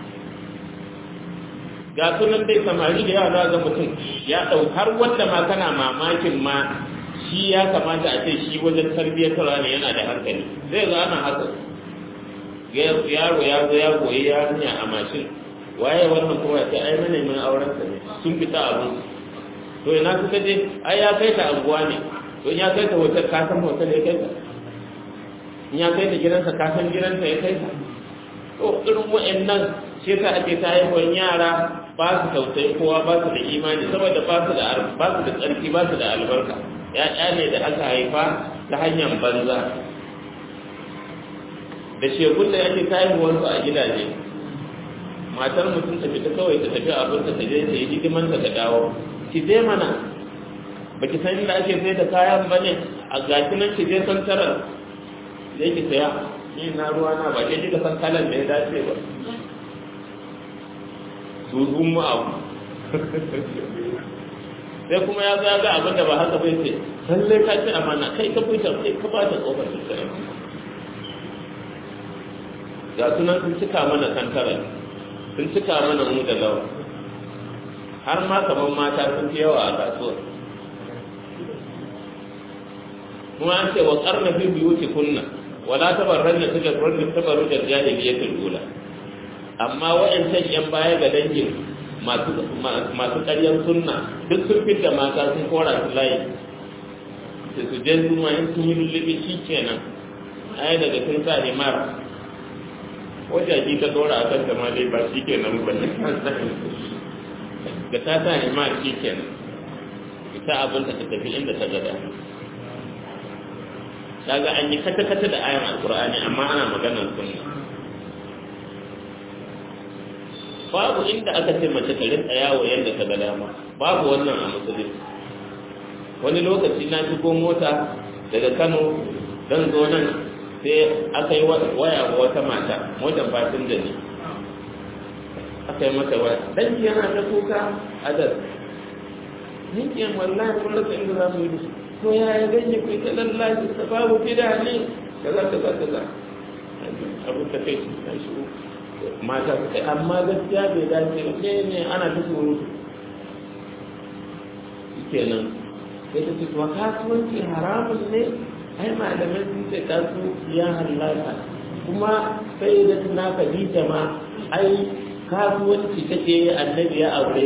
ga sunan dai samari da yawa ga mutum ya ɗau har wanda ma kana mamakin ma shi ya kamata a ce shi wajen tarbiyyatarwa ne yana da hankali zai zo ana haka yaro ya zo ya goyi yarinya a mashin waye wannan kuma ya ce ai mana min auren sa ne sun fita abin to ina suka je ai ya kai ta anguwa ne to in ya kai ta hotel ka san hotel ya kai ta in ya kai ta gidansa ka san gidansa ya kai ta to irin wa'annan shi yasa ake ta haihuwar yara ba su tausayi kowa ba su da imani saboda ba su da ba su da tsarki ba su da albarka ya'ya ne da aka haifa ta hanyar banza da shekun da yake ta haihuwar su a gidaje matar mutum ta fita kawai ta tafi abinta ta je ta yi hidimanta ta dawo ki je mana ba ki san inda ake sai da kayan ba ne a gashi nan ki je santarar da ki saya ni na ruwa na ba ke kika san kalan da ya dace ba su sun abu sai kuma ya zaga abin da ba haka bai ce lalle ka ci amana kai ka fita kai ka bata kofar da ga sunan sun cika mana kantara sun cika mana mu da lawa har ma kaman mata sun fi yawa a kasuwa kuma an ce wa karna fi biyuti kunna wala tabarranna tabarrun tabarruj al-jahiliyyatul ula amma wa'ancan yan baya ga dangin masu ƙaryar sunna duk sun fita mata sun kora su layi da su je su in sun yi lullubi shi kenan ai daga sun sa himar wajaji ta dora a kan ma dai ba shi kenan ba ne da ta sa himar shi kenan ita abin ta tafi inda ta gada kaga an yi kata-kata da ayan alkur'ani amma ana maganar sunna babu inda aka ce mace ta rinka yawo yadda ta ga dama babu wannan a musulunci wani lokaci na shigo mota daga kano don zo nan sai aka yi waya wa wata mata motar fasinja ne aka yi mata waya dan yana ta kuka a das nikiyan wallahi kun rasa inda za mu yi da to ya ya ganye ku ta lallashi ta babu gida ne kaza kaza kaza abin ta kai ta shigo mata su kai amma gaskiya bai dace ba ne ne ana ta surutu kenan sai ta ce to kasuwanci haramun ne ai malamai sun ce kasuwanci ya halaka kuma sai da tuna Khadija ma ai kasuwanci take yi annabi ya aure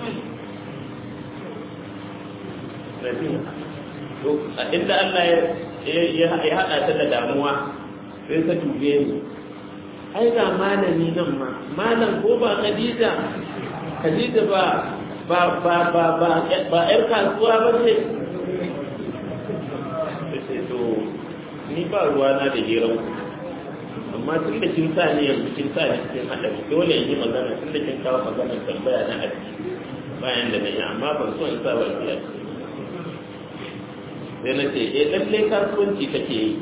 inda Allah ya haɗa ta da damuwa sai ta tube ni ai ga malami nan ma malam ko ba Khadija Khadija ba ba ba ba ba ba ƴar kasuwa ba ce to ni ba ruwa na da hirar amma tun da kin sa ni yanzu kin sa ni cikin haɗari dole in yi magana tun da kin kawo magana tambaya na aji bayan da na yi amma ban so in sa ba ki sai na ce eh lalle kasuwanci kake yi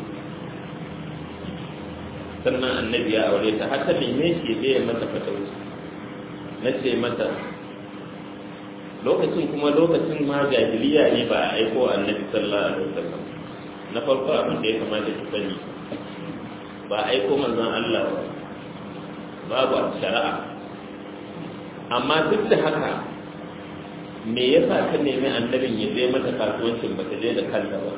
sannan annabi ya aure ta har ta neme shi bai mata fatauci na ce mata lokacin kuma lokacin ma jahiliya ne ba a aiko annabi sallallahu alaihi wasallam na farko abin da ya kamata ki sani ba a aiko manzon Allah ba babu a shari'a amma duk da haka me yasa ka nemi annabin ya je mata kasuwancin ba ta je da kanta ba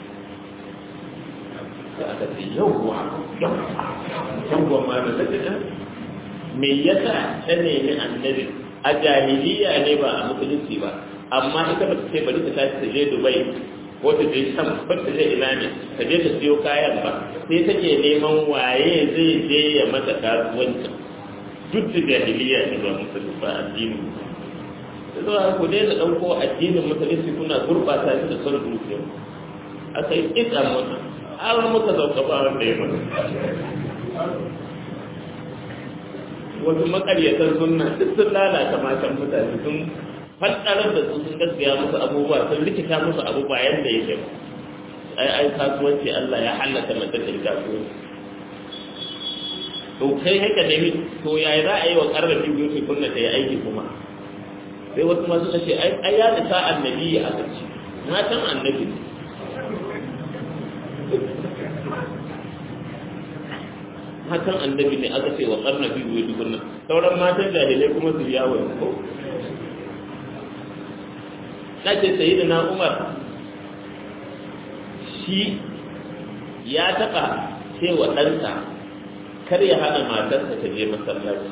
sai aka ce yawwa yawwa ma da ta me yasa ta nemi annabin a jahiliya ne ba a musulunci ba amma ita ba ta ce bari ta tashi ta je dubai ko ta je sham ko ta je ina ne ta je ta siyo kayan ba sai take neman waye zai je ya mata kasuwanci duk da jahiliya ne ba musulunci ba addini da zuwa ku dai da ɗauko addinin musulunci kuna gurɓata shi da son zuciya aka yi ƙisa mana har muka zauka ba wanda ya mana wasu makaryatan sunna duk sun lalata matan mutane sun faddarar da su sun gaskiya musu abubuwa sun rikita musu abu bayan da yake ai ai kasuwanci Allah ya halaka mata da kasuwanci to kai haka ne to yayi za a yi wa karrafi biyu kunna ta yi aiki kuma sai wasu masu ce ai ya da sa annabi a kaci matan annabi matan annabi ne aka ce wa karna bi wuyi dukunna sauran matan jahilai kuma su yawo ko na ce sayi na umar shi ya taɓa cewa ɗansa kar ya hana matarsa ta je masallaci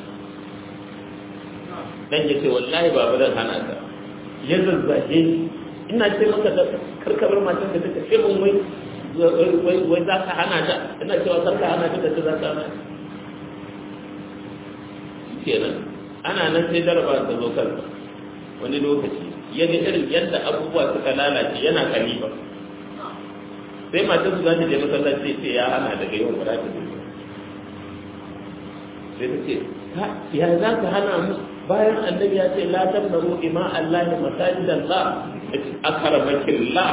dan ya ce wallahi ba zan hana ka ya zazzage ina ce maka da karkabar matan da take ce mun wai wai za ka hana ta ina cewa kar ka hana ta da za ka hana kenan ana nan sai daraba ta zo kansa wani lokaci ya ga irin yadda abubuwa suka lalace yana kalifa sai matar su za ta je masallaci sai ya hana daga yau ba za ta je sai ta ce ya za ka hana mu bayan annabi ya ce la tamnaru ima Allah masajidan la akramakin la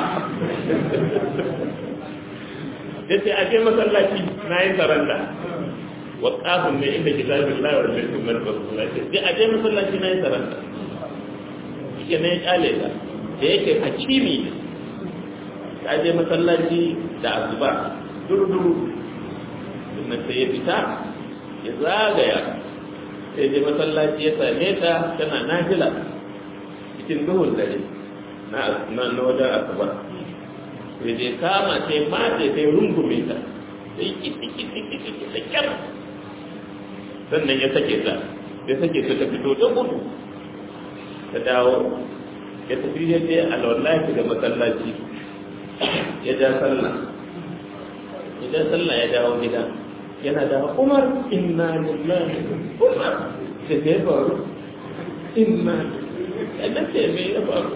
yace a je masallaci na yi saranda wa qafun ne inda kitabin Allah wa sunnat rasulullah ce a je masallaci na yi saranda yake ne kyale ta da yake hakimi ne ta je masallaci da asuba durduru sannan sai ya fita ya zagaya sai je masallaci ya same ta tana nafila cikin duhun dare na na wajen asuba sai je kama sai mace sai rungume ta sai kiti kiti kiti da kyar sannan ya sake ta ya sake ta ta fito ta gudu ta dawo ya tafi ya je alwallahi da masallaci ya ja sallah ya ja sallah ya dawo gida yana da umar inna lillahi umar da ke faru inna yadda ce me ya faru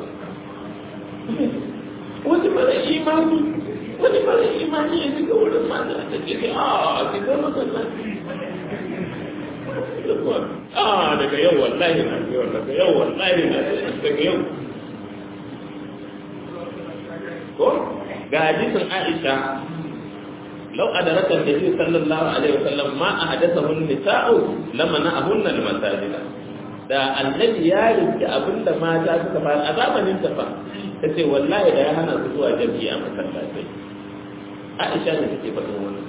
wani mara imani wani mara imani ya shiga wurin mata da ke ce a ki ga masallaci da kuma a daga yau wallahi na yau daga yau wallahi na daga yau ko ga hadisin Aisha لو أدرك النبي صلى الله عليه وسلم ما أحدثه النساء لمنعهن المساجد da annabi ya rinci abin da mata suka fara a zamanin ta fa ta ce wallahi da ya hana su zuwa jami'i a masallatai aisha ne take faɗin wannan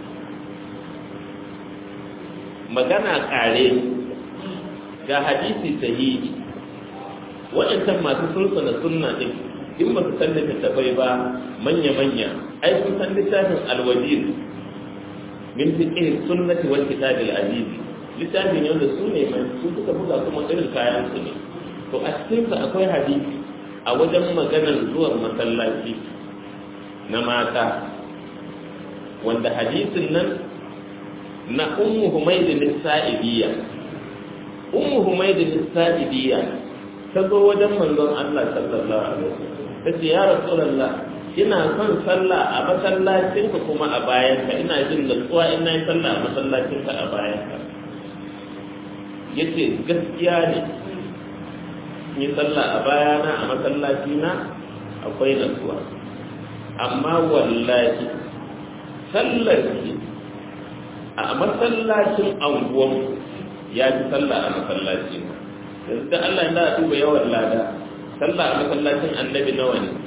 magana kare ga hadisi sahihi waɗancan masu sulsuna sunna din in ba su san littattafai ba manya-manya ai sun san littafin alwajir min fiqh sunnati wal kitab al aziz littafin ne wanda su ne mai su suka buga kuma irin kayan su ne to a cikin sa akwai hadisi a wajen maganar zuwan masallaci na mata wanda hadisin nan na ummu humayd al-sa'idiyya ummu humayd al-sa'idiyya ta zo wajen manzon Allah sallallahu alaihi wasallam ta ce ya rasulullah ina son sallah a masallacin ka kuma a bayan ka ina jin natsuwa ina yi sallah a masallacin ka a bayan ka yace gaskiya ne yi sallah a bayana a masallaci na akwai natsuwa amma wallahi sallar ki a masallacin anguwan ya fi sallah a masallaci na yanzu da Allah ya duba yawan lada sallah a masallacin annabi nawa ne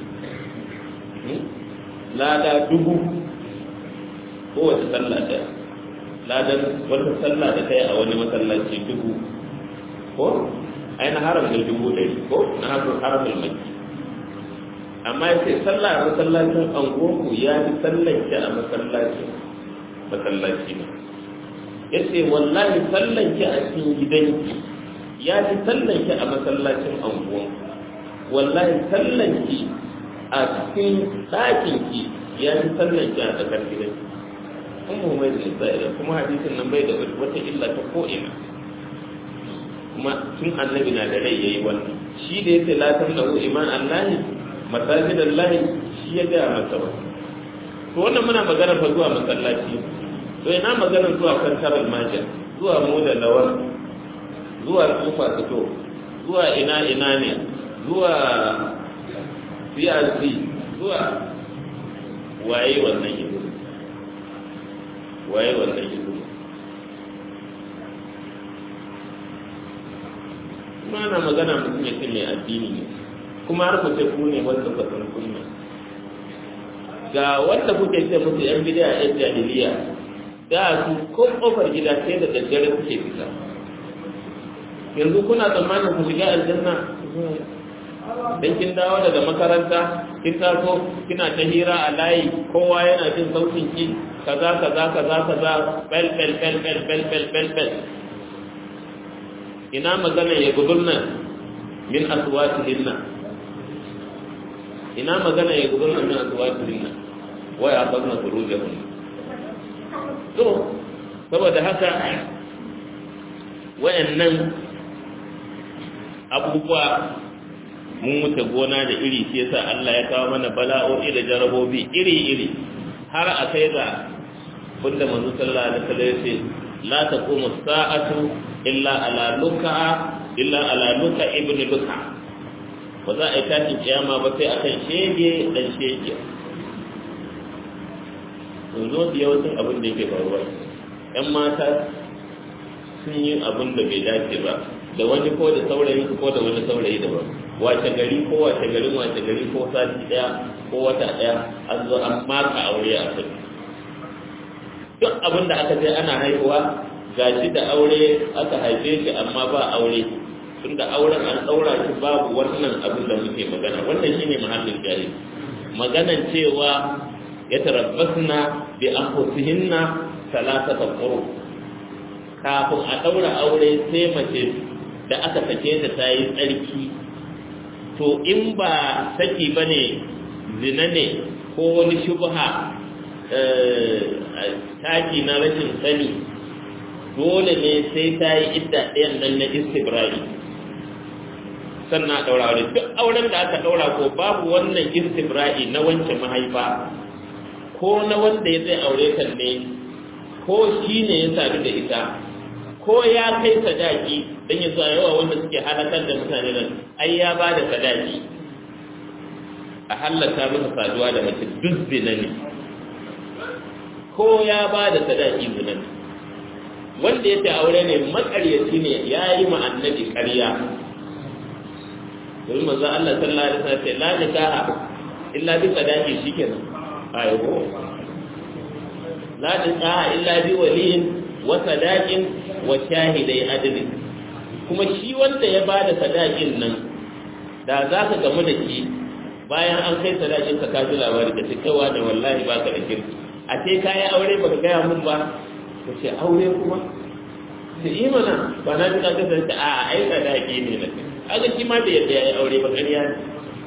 lada dubu kowace sallah ɗaya ladan wata sallah da kai a wani masallaci dubu ko ai na haram da dubu ɗari ko na haram da maki amma ya ce sallah a masallacin angonku ya fi sallanki a masallacin masallaci ne ya ce wallahi sallanki a cikin gidanki ya fi sallanki a masallacin angonku wallahi sallanki a cikin ɗakinki ya fi sallanki a tsakar gidanki kuma mai da isra'ila kuma hadisin nan bai da wata illa ta ko'ina kuma tun annabi na da rai ya yi wannan shi da ya ce latin da iman allahi masajid allahi shi ya gaya masa ba to wannan muna magana fa zuwa masallaci to ina magana zuwa kantar almajir zuwa mu da lawar zuwa tsufa fito zuwa ina ina ne zuwa CRC zuwa waye wannan ido waye wannan ido kuma ana magana mutum ya mai addini ne kuma har ku ce ku ne wanda ba san sunna ga wanda kuke ce musu yan bid'a yan jahiliya da su ko kofar gida sai da daddare kuke fita yanzu kuna tsammanin ku shiga aljanna dan kin dawo daga makaranta kin taso kina ta hira a layi kowa yana jin sautin ki kaza kaza kaza kaza bel bel bel bel bel bel bel bel ina magana ya gudunna min aswatihinna ina magana ya gudunna min aswatihinna wa ya fadna furujahun to saboda haka wayannan abubuwa mun wuce gona da iri shi yasa Allah ya kawo mana bala'o'i da jarabobi iri-iri har a kai ga bunda manzo sallallahu alaihi wasallam yace la taqumu sa'atu illa ala luka illa ala luka ibn luka ba za a yi tashin kiyama ba sai akan shege dan shege yanzu da yawancin abin da yake faruwa yan mata sun yi abin da bai dace ba da wani ko da saurayi ko da wani saurayi daban wace gari ko wace garin wace gari ko sati daya ko wata daya an zo an maka aure a kai duk abin da aka je ana haihuwa gashi da aure aka haife shi amma ba aure tunda auren an daura shi babu wannan abin da muke magana wannan shine mahallin jahil maganan cewa ya tarabbasna bi anfusihinna salasata quru kafin a daura aure sai mace da aka sake ta ta yi tsarki to in ba saki ba ne zina ne ko wani shubha taki na rashin sani dole ne sai ta yi idda ɗayan nan na istibrari sannan a ɗaura aure duk auren da aka ɗaura ko babu wannan istibra'i na wanke mahaifa ko na wanda ya zai aure kan ne ko shi ne ya sadu da ita ko ko ya kai sadaki dan ya zuwa yawa wanda suke halakar da mutane nan ai ya ba da sadaki a hallaka masa saduwa da mace duk zina ne ko ya ba da sadaki zina ne wanda ya ce aure ne makaryaci ne ya yi ma annabi ƙarya domin manzo Allah sallallahu alaihi wasallam ce la nikaha illa bi sadaqi shikenan ayo la nikaha illa bi waliyin wa sadaqin wa shahidai adli kuma shi wanda ya bada sadaqin nan da za ka gamu da shi bayan an kai sadaqin ka ka ji labari ka cikawa da wallahi ba ka da kirki a ce kayi aure baka gaya mun ba ka ce aure kuma da imana ba na ji ka kasance a ai sadaqi ne na kai kaga shi ma da yadda ya yi aure ba ƙarya ne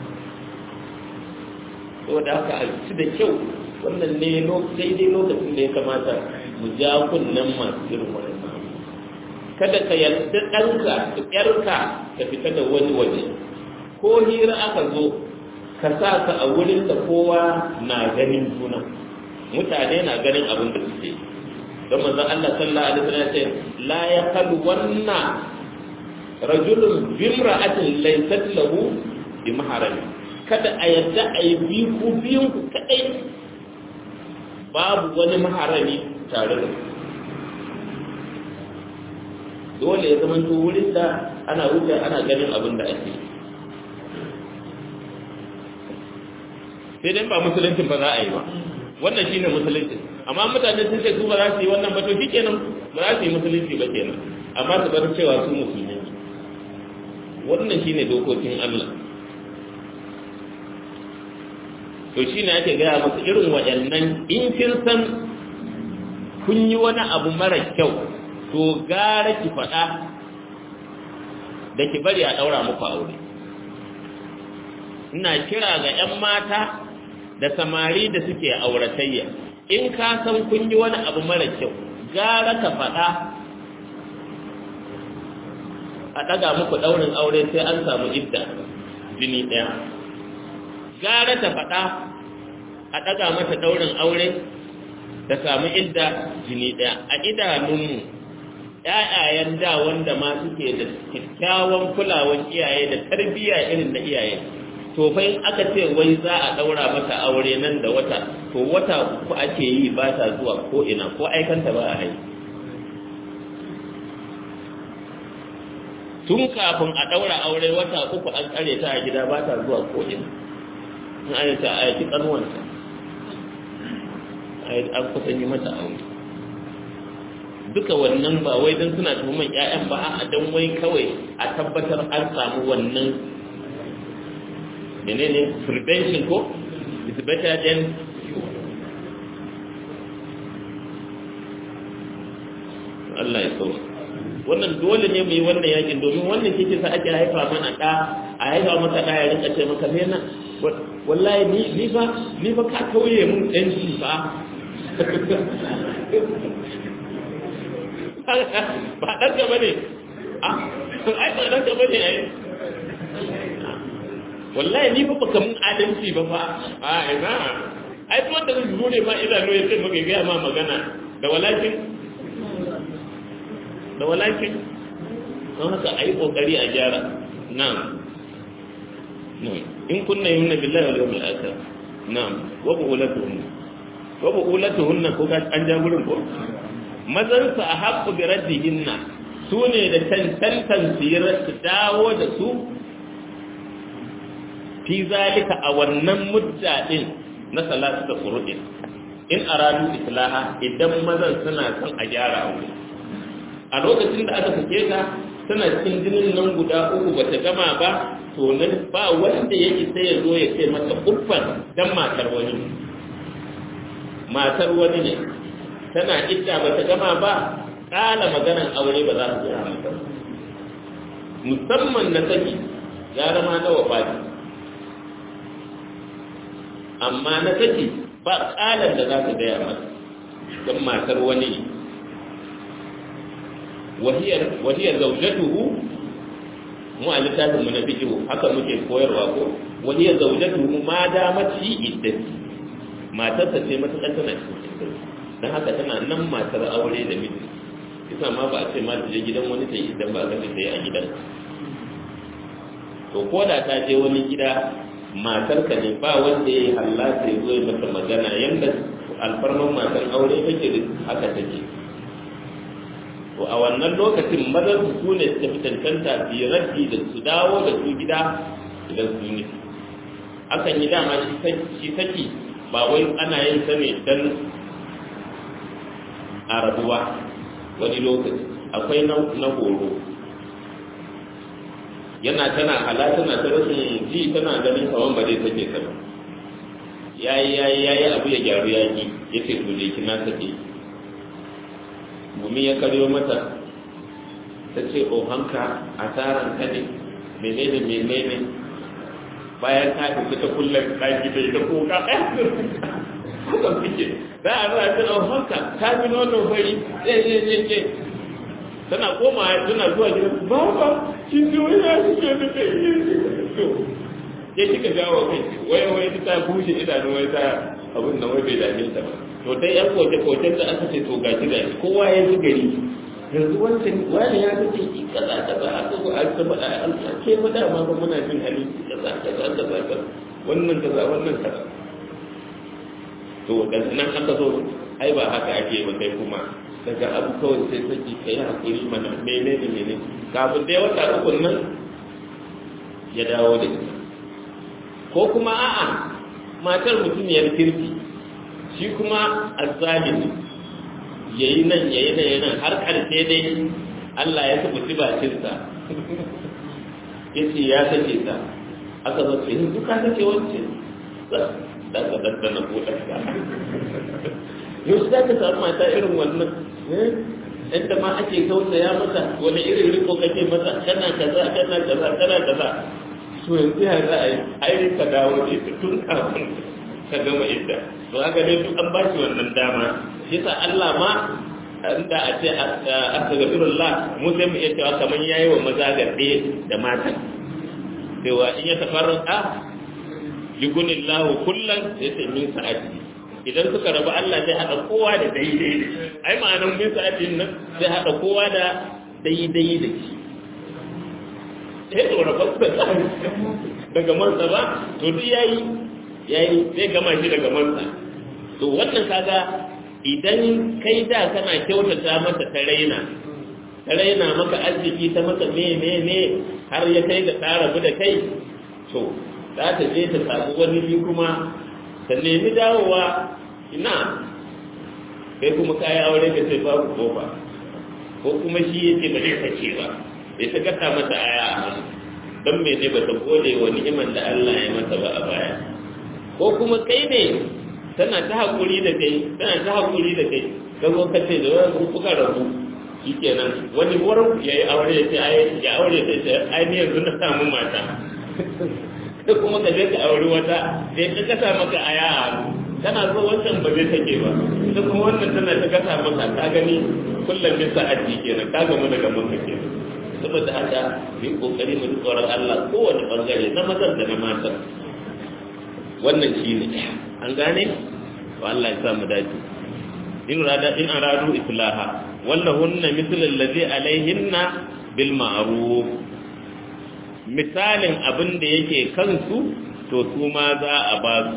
saboda haka a ci da kyau wannan ne daidai lokacin da ya kamata mu ja kunnen masu irin wannan kada ka yarda ɗanka ƴarka ka fita da wani waje ko hira aka zo ka sa ka a wurin da kowa na ganin juna mutane na ganin abin da suke don manzon Allah sallallahu alaihi wasallam ya ce la yaqalu wanna rajulun bimra'atin laysat lahu bi maharami kada a yadda a yi biyu ku biyun ku kadai babu wani maharami tare da dole ya zama to wurin da ana wuce ana ganin abin da ake sai dai ba musuluncin ba za a yi ba wannan shine musulunci amma mutane sun ce su ba za su yi wannan ba to shikenan ba za su yi musulunci ba kenan amma su bar cewa su musulmi wannan shine dokokin Allah to shine ake gaya masa irin waɗannan in kin san kun yi wani abu mara kyau to gara ki faɗa da ki bari a ɗaura muku aure ina kira ga 'yan mata da samari da suke auratayya in ka san kun yi wani abu mara kyau gara ka faɗa a ɗaga muku ɗaurin aure sai an samu idda jini ɗaya gara ta faɗa a ɗaga mata ɗaurin aure ta samu idda jini ɗaya a idanunmu ‘ya'yayen da wanda ma suke da kyakkyawan kulawan iyaye da tarbiyya irin na iyaye to fa in aka ce wai za a ɗaura mata aure nan da wata to wata uku ake yi ba ta zuwa ko ina ko aikanta ba a haihu tun kafin a ɗaura aure wata uku an tsare ta a gida ba ta zuwa ko'ina in an ta a yaki ƙanuwanta an kusan yi mata aure duka wannan ba wai don suna tuhuman 'ya'yan ba a don wai kawai a tabbatar an samu wannan menene prevention ko is better than Allah ya sauka wannan dole ne mu yi wannan yakin domin wannan kike sa ake haifa mana da a haifa maka da ya rinka ce maka me na wallahi ni ni fa ni fa ka kauye mun dan shi fa ba dan ka bane ah ai ba dan ka bane ai wallahi ni fa baka mun adalci ba fa a ina ai to wanda zai zo ne ma idanu ya ce maka ga ma magana da walakin da walakin don haka a yi ƙoƙari a gyara na'am in kunna yi nuna billahi wa yawon al'akar na'am wa bu'ulatuhunna wa bu'ulatuhunna ko ka an ja gurin ko mazan su a haƙƙu bi raddihinna su ne da cancantan su dawo da su fi zalika a wannan mudda din na salatu da qur'in in aradu islaha idan mazan suna son a gyara aure a lokacin da aka sake ta tana cikin jinin nan guda uku bata gama ba to nan ba wanda ya isa ya zo ya ce mata uffan dan matar wani matar wani ne tana idda bata gama ba kala maganan aure ba za su yi mata musamman na saki ya zama na wafati amma na saki ba kalan da za su gaya mata don matar wani ne wahiyar zaujatuhu mu a littafin mu na fikihu haka muke koyarwa ko wahiyar zaujatuhu ma damat fi iddati matarsa ce matuƙar tana cikin iddati don haka tana nan matar aure da miji isa ma ba a ce ma ta je gidan wani ta yi idan ba a ta yi a gidan to ko da ta je wani gida matarka ne ba wanda ya yi hallata ya zo ya mata magana yadda alfarman matan aure take da haka take to a wannan lokacin mazan su ne suka fi cancanta su yi raddi da su dawo da su gida idan su yi akan yi dama shi saki ba wai ana yin sa ne don a rabuwa wani lokaci akwai na horo yana tana hala tana ta rashin ji tana ganin kawan ba zai sake ta ba yayi yayi yayi abu ya gyaru yaki yace to je kina sake gumi ya karyo mata ta ce o hanka asaran ka ne menene menene bayan ta tafi ta kullum ɗaki da ita kuka haka suke za a zuwa ta o hanka ta bi nono fari ɗaya ɗaya ɗaya tana koma tana zuwa gidan baba kin ji wani ya shi ke da kai to ya kika jawo kai wai wai ta bushe idanu wai ta abin nan wai bai dame ta ba to dai yan koke koken da aka ce to gashi da kowa ya ji gari yanzu wancan wani ya ga ce kaza kaza aka ko an ta faɗa an ke mu dama ba muna jin hali kaza kaza kaza kaza wannan kaza wannan kaza to dan nan aka zo ai ba haka ake ba kai kuma daga abu kawai sai saki ka yi haƙuri mana mene da mene kafin dai wata uku nan ya dawo da ita ko kuma a'a matar mutumiyar kirki shi kuma azzalimi ya yi nan ya yi nan ya nan har ƙarshe dai Allah ya taɓa bakinsa ya ce ya sake ta aka zo ce yanzu ka sake wance da ka daddana ko ɗanka yau za ka samu mata irin wannan inda ma ake tausaya mata wani irin riko kake mata kana kaza kana kaza kana kaza to yanzu ya za a yi ai ka dawo da ita tun kafin ka gama idda to haka ne duk an ba shi wannan dama shi yasa Allah ma inda a ce astaghfirullah mu sai mu iya cewa kamar yayi wa maza garde da matan cewa in ya tafarraka yugunillahu kullan sai min sa'ati idan suka rabu Allah zai haɗa kowa da daidai da shi ai ma'anar bin sa'adin nan zai haɗa kowa da daidai da shi sai to rabu da daga mansa ba to duk yayi yayi zai gama shi daga mansa to wannan kaga idan kai da kana kyautata masa ta raina ta raina maka arziki ta masa me me me har ya kai ga ta rabu da kai to za ta je ta samu wani kuma ta nemi dawowa ina kai kuma kayi aure ka sai babu kofa ko kuma shi yake ba zai sace ba sai ta gata mata aya a hannu don me ne ba ta gode wa ni'imar da Allah ya mata ba a baya ko kuma kai ne tana ta hakuri da kai tana ta hakuri da kai ka zo ka ce da wani kuka rabu shikenan wani wurin ya yi aure ya ce ya aure ya ce ai ni yanzu na samu mata da kuma ka je ka auri wata sai ka kasa maka aya a hannu tana so wancan ba zai take ba ita kuma wannan tana ta kasa maka ka gani kullum bin sa'adi kenan ka gamu daga maka kenan saboda haka mu yi kokari mu tsoron Allah kowane bangare na mazan da na matan wannan shi ne an gane to Allah ya sa mu dace in rada in aradu islaha wallahunna mithlu alladhi alaihinna bil ma'ruf misalin abin da yake kansu to su ma za a ba su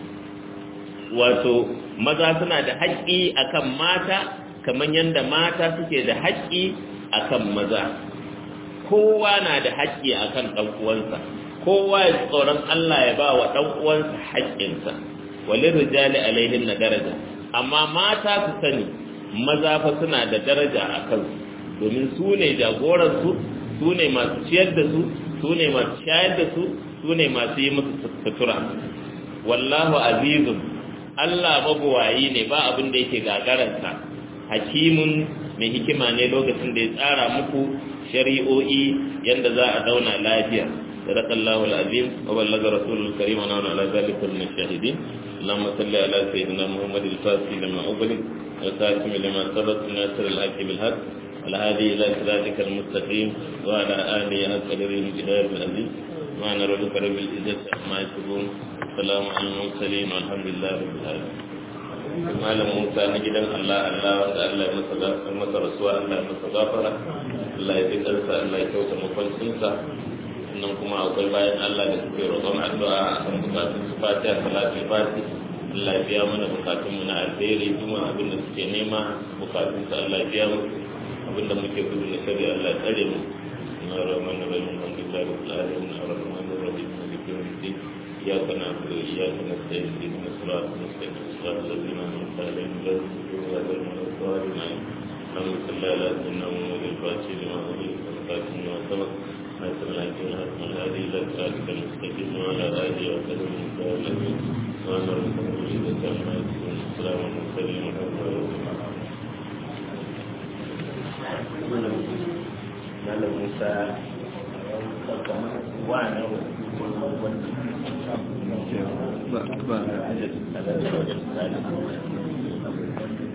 wato maza suna da haƙƙi akan mata kamar yadda mata suke da haƙƙi akan maza kowa na da haƙƙi akan ɗan uwansa kowa ya tsoron Allah ya ba wa ɗan uwansa haƙƙinsa walin rijali alaihin na daraja amma mata su sani maza fa suna da daraja a kansu domin su ne jagoransu su ne masu ciyar da su su ne masu shayar da su su ne masu yi musu sutura wallahu azizun Allah mabuwayi ne ba abin da yake gagararsa hakimun mai hikima ne lokacin da ya tsara muku shari'o'i yadda za a zauna lafiya صدق الله العظيم وبلغ رسول الكريم ونحن على ذلك من الشاهدين اللهم صل على سيدنا محمد الفاتح لما أغلق والخاتم لما سبق ناصر الحق بالحق على هذه إلى صراطك المستقيم وعلى آله أكبر الجهاد العزيز معنى ربك رب العزة عما يصفون السلام على المرسلين والحمد لله رب العالمين malam musa na gidan allah allah wanda allah ya masa rasuwa allah ya masa gafara allah ya fi ƙarsa allah ya kyauta makwancinsa sannan kuma akwai bayan allah da suke roƙon addu'a a kan bukatun su fatiha salatin fati allah ya biya mana bukatun mu na alheri kuma abin da suke nema bukatun su allah ya biya musu abin da muke gudu na shari'a allah ya tsare mu na rahman rahim alhamdulillah rabbil alamin arrahman arrahim maliki yawmiddin iyyaka na'budu wa iyyaka nasta'in ihdinas siratal mustaqim صراط الذين أنعمت عليهم غير المغضوب عليهم ولا الضالين اللهم صل على سيدنا محمد الفاتح لما أغلق والخاتم لما سبق ناصر العجين حكم الهادي إلى صراطك المستقيم وعلى آله وسلم الذين سبحان ربك رب العزة عما يصفون السلام على المرسلين والحمد لله Malam Musa wa na ba ba ada ada